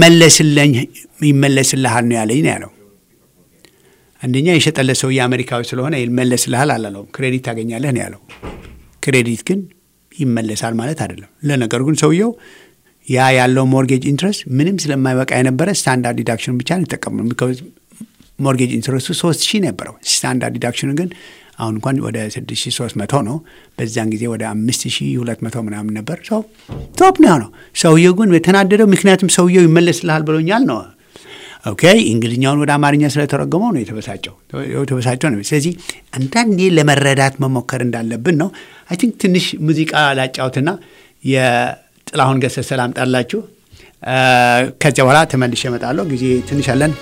Speaker 1: ይመለስልሃል ነው ያለኝ ነው ያለው። አንደኛ የሸጠለት ሰውዬ አሜሪካዊ ስለሆነ ይመለስልሃል አላለውም። ክሬዲት ታገኛለህ ነው ያለው። ክሬዲት ግን ይመለሳል ማለት አይደለም። ለነገሩ ግን ሰውየው ያ ያለው ሞርጌጅ ኢንትረስት ምንም ስለማይበቃ የነበረ ስታንዳርድ ዲዳክሽን ብቻ ነው ይጠቀሙ። ሞርጌጅ ኢንትረስቱ ሶስት ሺህ ነበረው። ስታንዳርድ ዲዳክሽኑ ግን አሁን እንኳን ወደ ስድስት ሺህ ሶስት መቶ ነው። በዛን ጊዜ ወደ አምስት ሺህ ሁለት መቶ ምናምን ነበር። ሰው ቶፕ ነው ነው። ሰውየው ግን የተናደደው ምክንያቱም ሰውየው ይመለስልሃል ብሎኛል ነው። ኦኬ እንግሊኛውን ወደ አማርኛ ስለተረጎመው ነው የተበሳጨው የተበሳጨው ነው። ስለዚህ አንዳንዴ ለመረዳት መሞከር እንዳለብን ነው። አይ ቲንክ ትንሽ ሙዚቃ ላጫውትና የጥላሁን ገሰሰ ላምጣላችሁ። ከዚያ በኋላ ተመልሼ እመጣለሁ። ጊዜ ትንሽ አለን።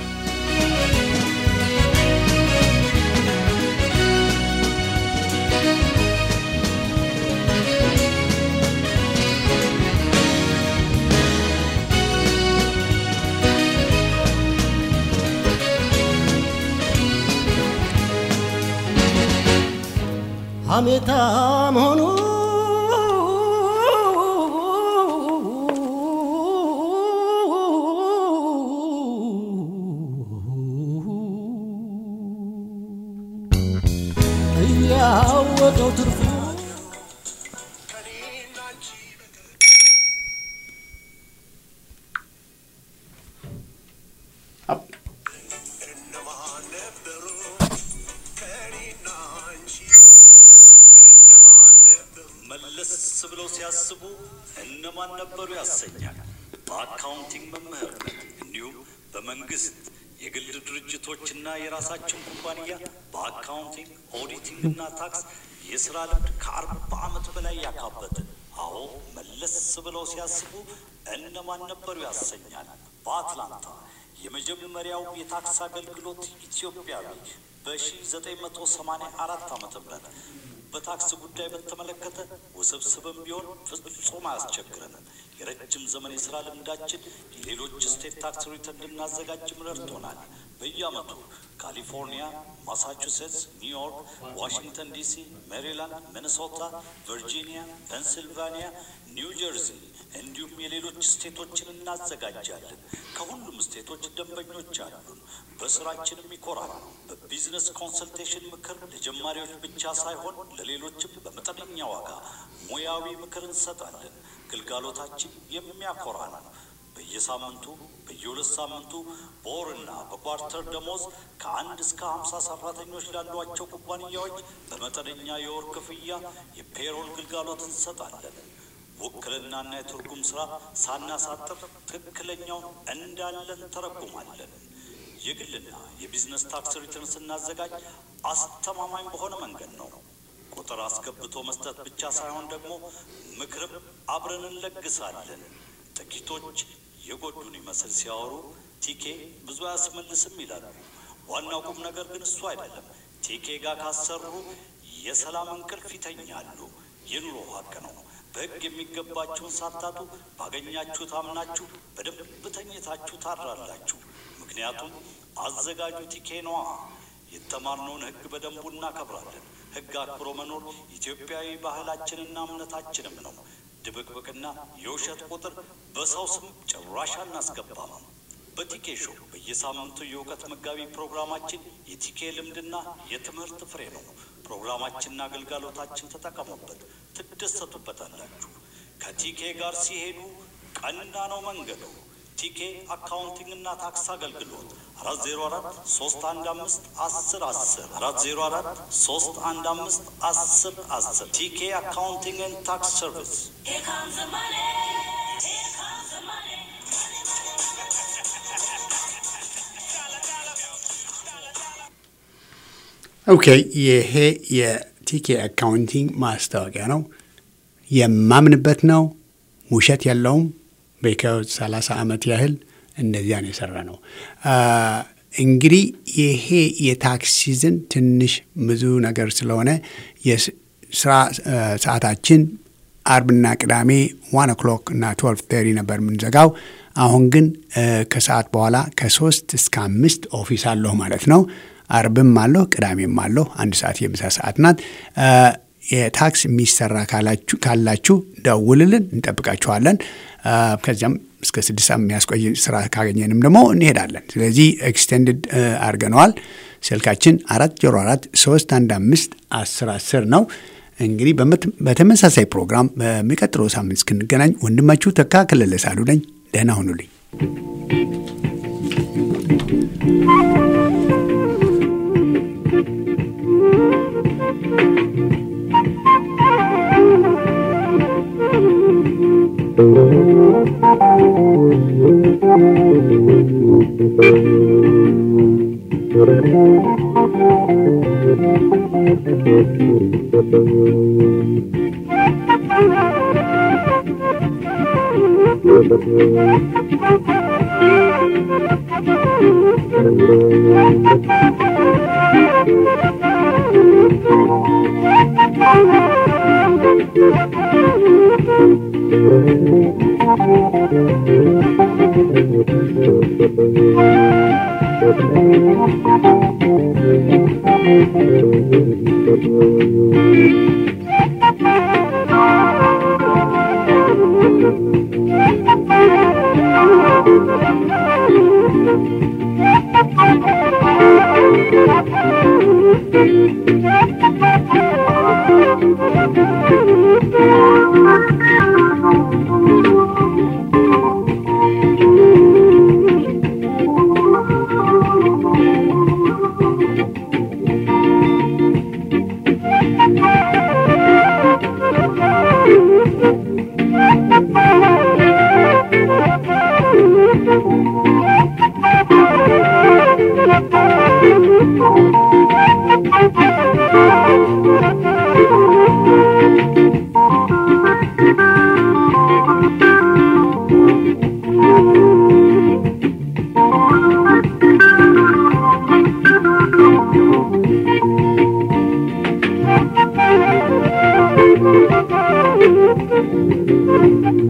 Speaker 6: ሐሜታ መሆኑ እያወቀው ትርፉ
Speaker 7: መለስ ብለው ሲያስቡ እነማን ነበሩ ያሰኛል። በአካውንቲንግ መምህርነት እንዲሁም በመንግስት የግል ድርጅቶችና የራሳችን ኩባንያ በአካውንቲንግ ኦዲቲንግ እና ታክስ የስራ ልምድ ከአርባ ዓመት በላይ ያካበትን። አዎ መለስ ብለው ሲያስቡ እነማን ነበሩ ያሰኛል። በአትላንታ የመጀመሪያው የታክስ አገልግሎት ኢትዮጵያዊ በ1984 ዓመተ ምህረት በታክስ ጉዳይ በተመለከተ ውስብስብም ቢሆን ፍጹም አያስቸግረንም። የረጅም ዘመን የስራ ልምዳችን የሌሎች ስቴት ታክስ ሪተርን እንድናዘጋጅም ረድቶናል። በየዓመቱ ካሊፎርኒያ፣ ማሳቹሴትስ፣ ኒውዮርክ፣ ዋሽንግተን ዲሲ፣ ሜሪላንድ፣ ሚኒሶታ፣ ቨርጂኒያ፣ ፔንሲልቫኒያ፣ ኒው ጀርዚ እንዲሁም የሌሎች ስቴቶችን እናዘጋጃለን። ከሁሉም ስቴቶች ደንበኞች አሉን። በስራችንም ይኮራል። በቢዝነስ ኮንሰልቴሽን ምክር ለጀማሪዎች ብቻ ሳይሆን ለሌሎችም በመጠነኛ ዋጋ ሙያዊ ምክር እንሰጣለን። ግልጋሎታችን የሚያኮራ ነው። በየሳምንቱ በየሁለት ሳምንቱ በወርና በኳርተር ደሞዝ ከአንድ እስከ ሀምሳ ሰራተኞች ላሏቸው ኩባንያዎች በመጠነኛ የወር ክፍያ የፔሮል ግልጋሎት እንሰጣለን። ውክልናና የትርጉም ስራ ሳናሳጥር ትክክለኛውን እንዳለን ተረጉማለን። የግልና የቢዝነስ ታክስ ሪተርን ስናዘጋጅ አስተማማኝ በሆነ መንገድ ነው። ቁጥር አስገብቶ መስጠት ብቻ ሳይሆን ደግሞ ምክርም አብረን እንለግሳለን። ጥቂቶች የጎዱን ይመስል ሲያወሩ ቲኬ ብዙ አያስመልስም ይላሉ። ዋናው ቁም ነገር ግን እሱ አይደለም። ቲኬ ጋር ካሰሩ የሰላም እንቅልፍ ይተኛሉ። የኑሮ ሀቅ ነው። በሕግ የሚገባችሁን ሳታጡ ባገኛችሁ ታምናችሁ በደንብ ተኝታችሁ ታድራላችሁ። ምክንያቱም አዘጋጁ ቲኬ ነዋ። የተማርነውን ሕግ በደንቡ እናከብራለን። ሕግ አክብሮ መኖር ኢትዮጵያዊ ባህላችንና እምነታችንም ነው። ድብቅብቅና የውሸት ቁጥር በሰው ስም ጭራሽ አናስገባም። በቲኬ ሾው በየሳምንቱ የእውቀት መጋቢ ፕሮግራማችን የቲኬ ልምድና የትምህርት ፍሬ ነው። ፕሮግራማችንና አገልጋሎታችን ተጠቀሙበት፣ ትደሰቱበታላችሁ። ከቲኬ ጋር ሲሄዱ ቀና ነው መንገዱ። ቲኬ አካውንቲንግና ታክስ አገልግሎት አራት ዜሮ አራት ሶስት አንድ አምስት አስር አስር አራት ዜሮ አራት ሶስት አንድ አምስት አስር አስር ቲኬ አካውንቲንግ ታክስ ሰርቪስ
Speaker 1: ኦኬ ይሄ የቲኬ አካውንቲንግ ማስታወቂያ ነው። የማምንበት ነው። ውሸት የለውም። በከ- 30 ዓመት ያህል እንደዚያን የሰራ ነው። እንግዲህ ይሄ የታክስ ሲዝን ትንሽ ብዙ ነገር ስለሆነ የስራ ሰዓታችን አርብና ቅዳሜ ዋን ኦክሎክ እና ትወልቭ ተሪ ነበር የምንዘጋው። አሁን ግን ከሰዓት በኋላ ከሶስት እስከ አምስት ኦፊስ አለሁ ማለት ነው። አርብም አለሁ፣ ቅዳሜም አለሁ። አንድ ሰዓት የምሳ ሰዓት ናት። የታክስ የሚሰራ ካላችሁ ደውልልን፣ እንጠብቃችኋለን። ከዚያም እስከ ስድስት ሰዓት የሚያስቆይ ስራ ካገኘንም ደግሞ እንሄዳለን። ስለዚህ ኤክስቴንድድ አድርገነዋል። ስልካችን አራት ዜሮ አራት ሶስት አንድ አምስት አስር አስር ነው። እንግዲህ በተመሳሳይ ፕሮግራም በሚቀጥለው ሳምንት እስክንገናኝ ወንድማችሁ ተካ ከለለ ሳሉ ነኝ። ደህና ሁኑልኝ።
Speaker 5: Thank you.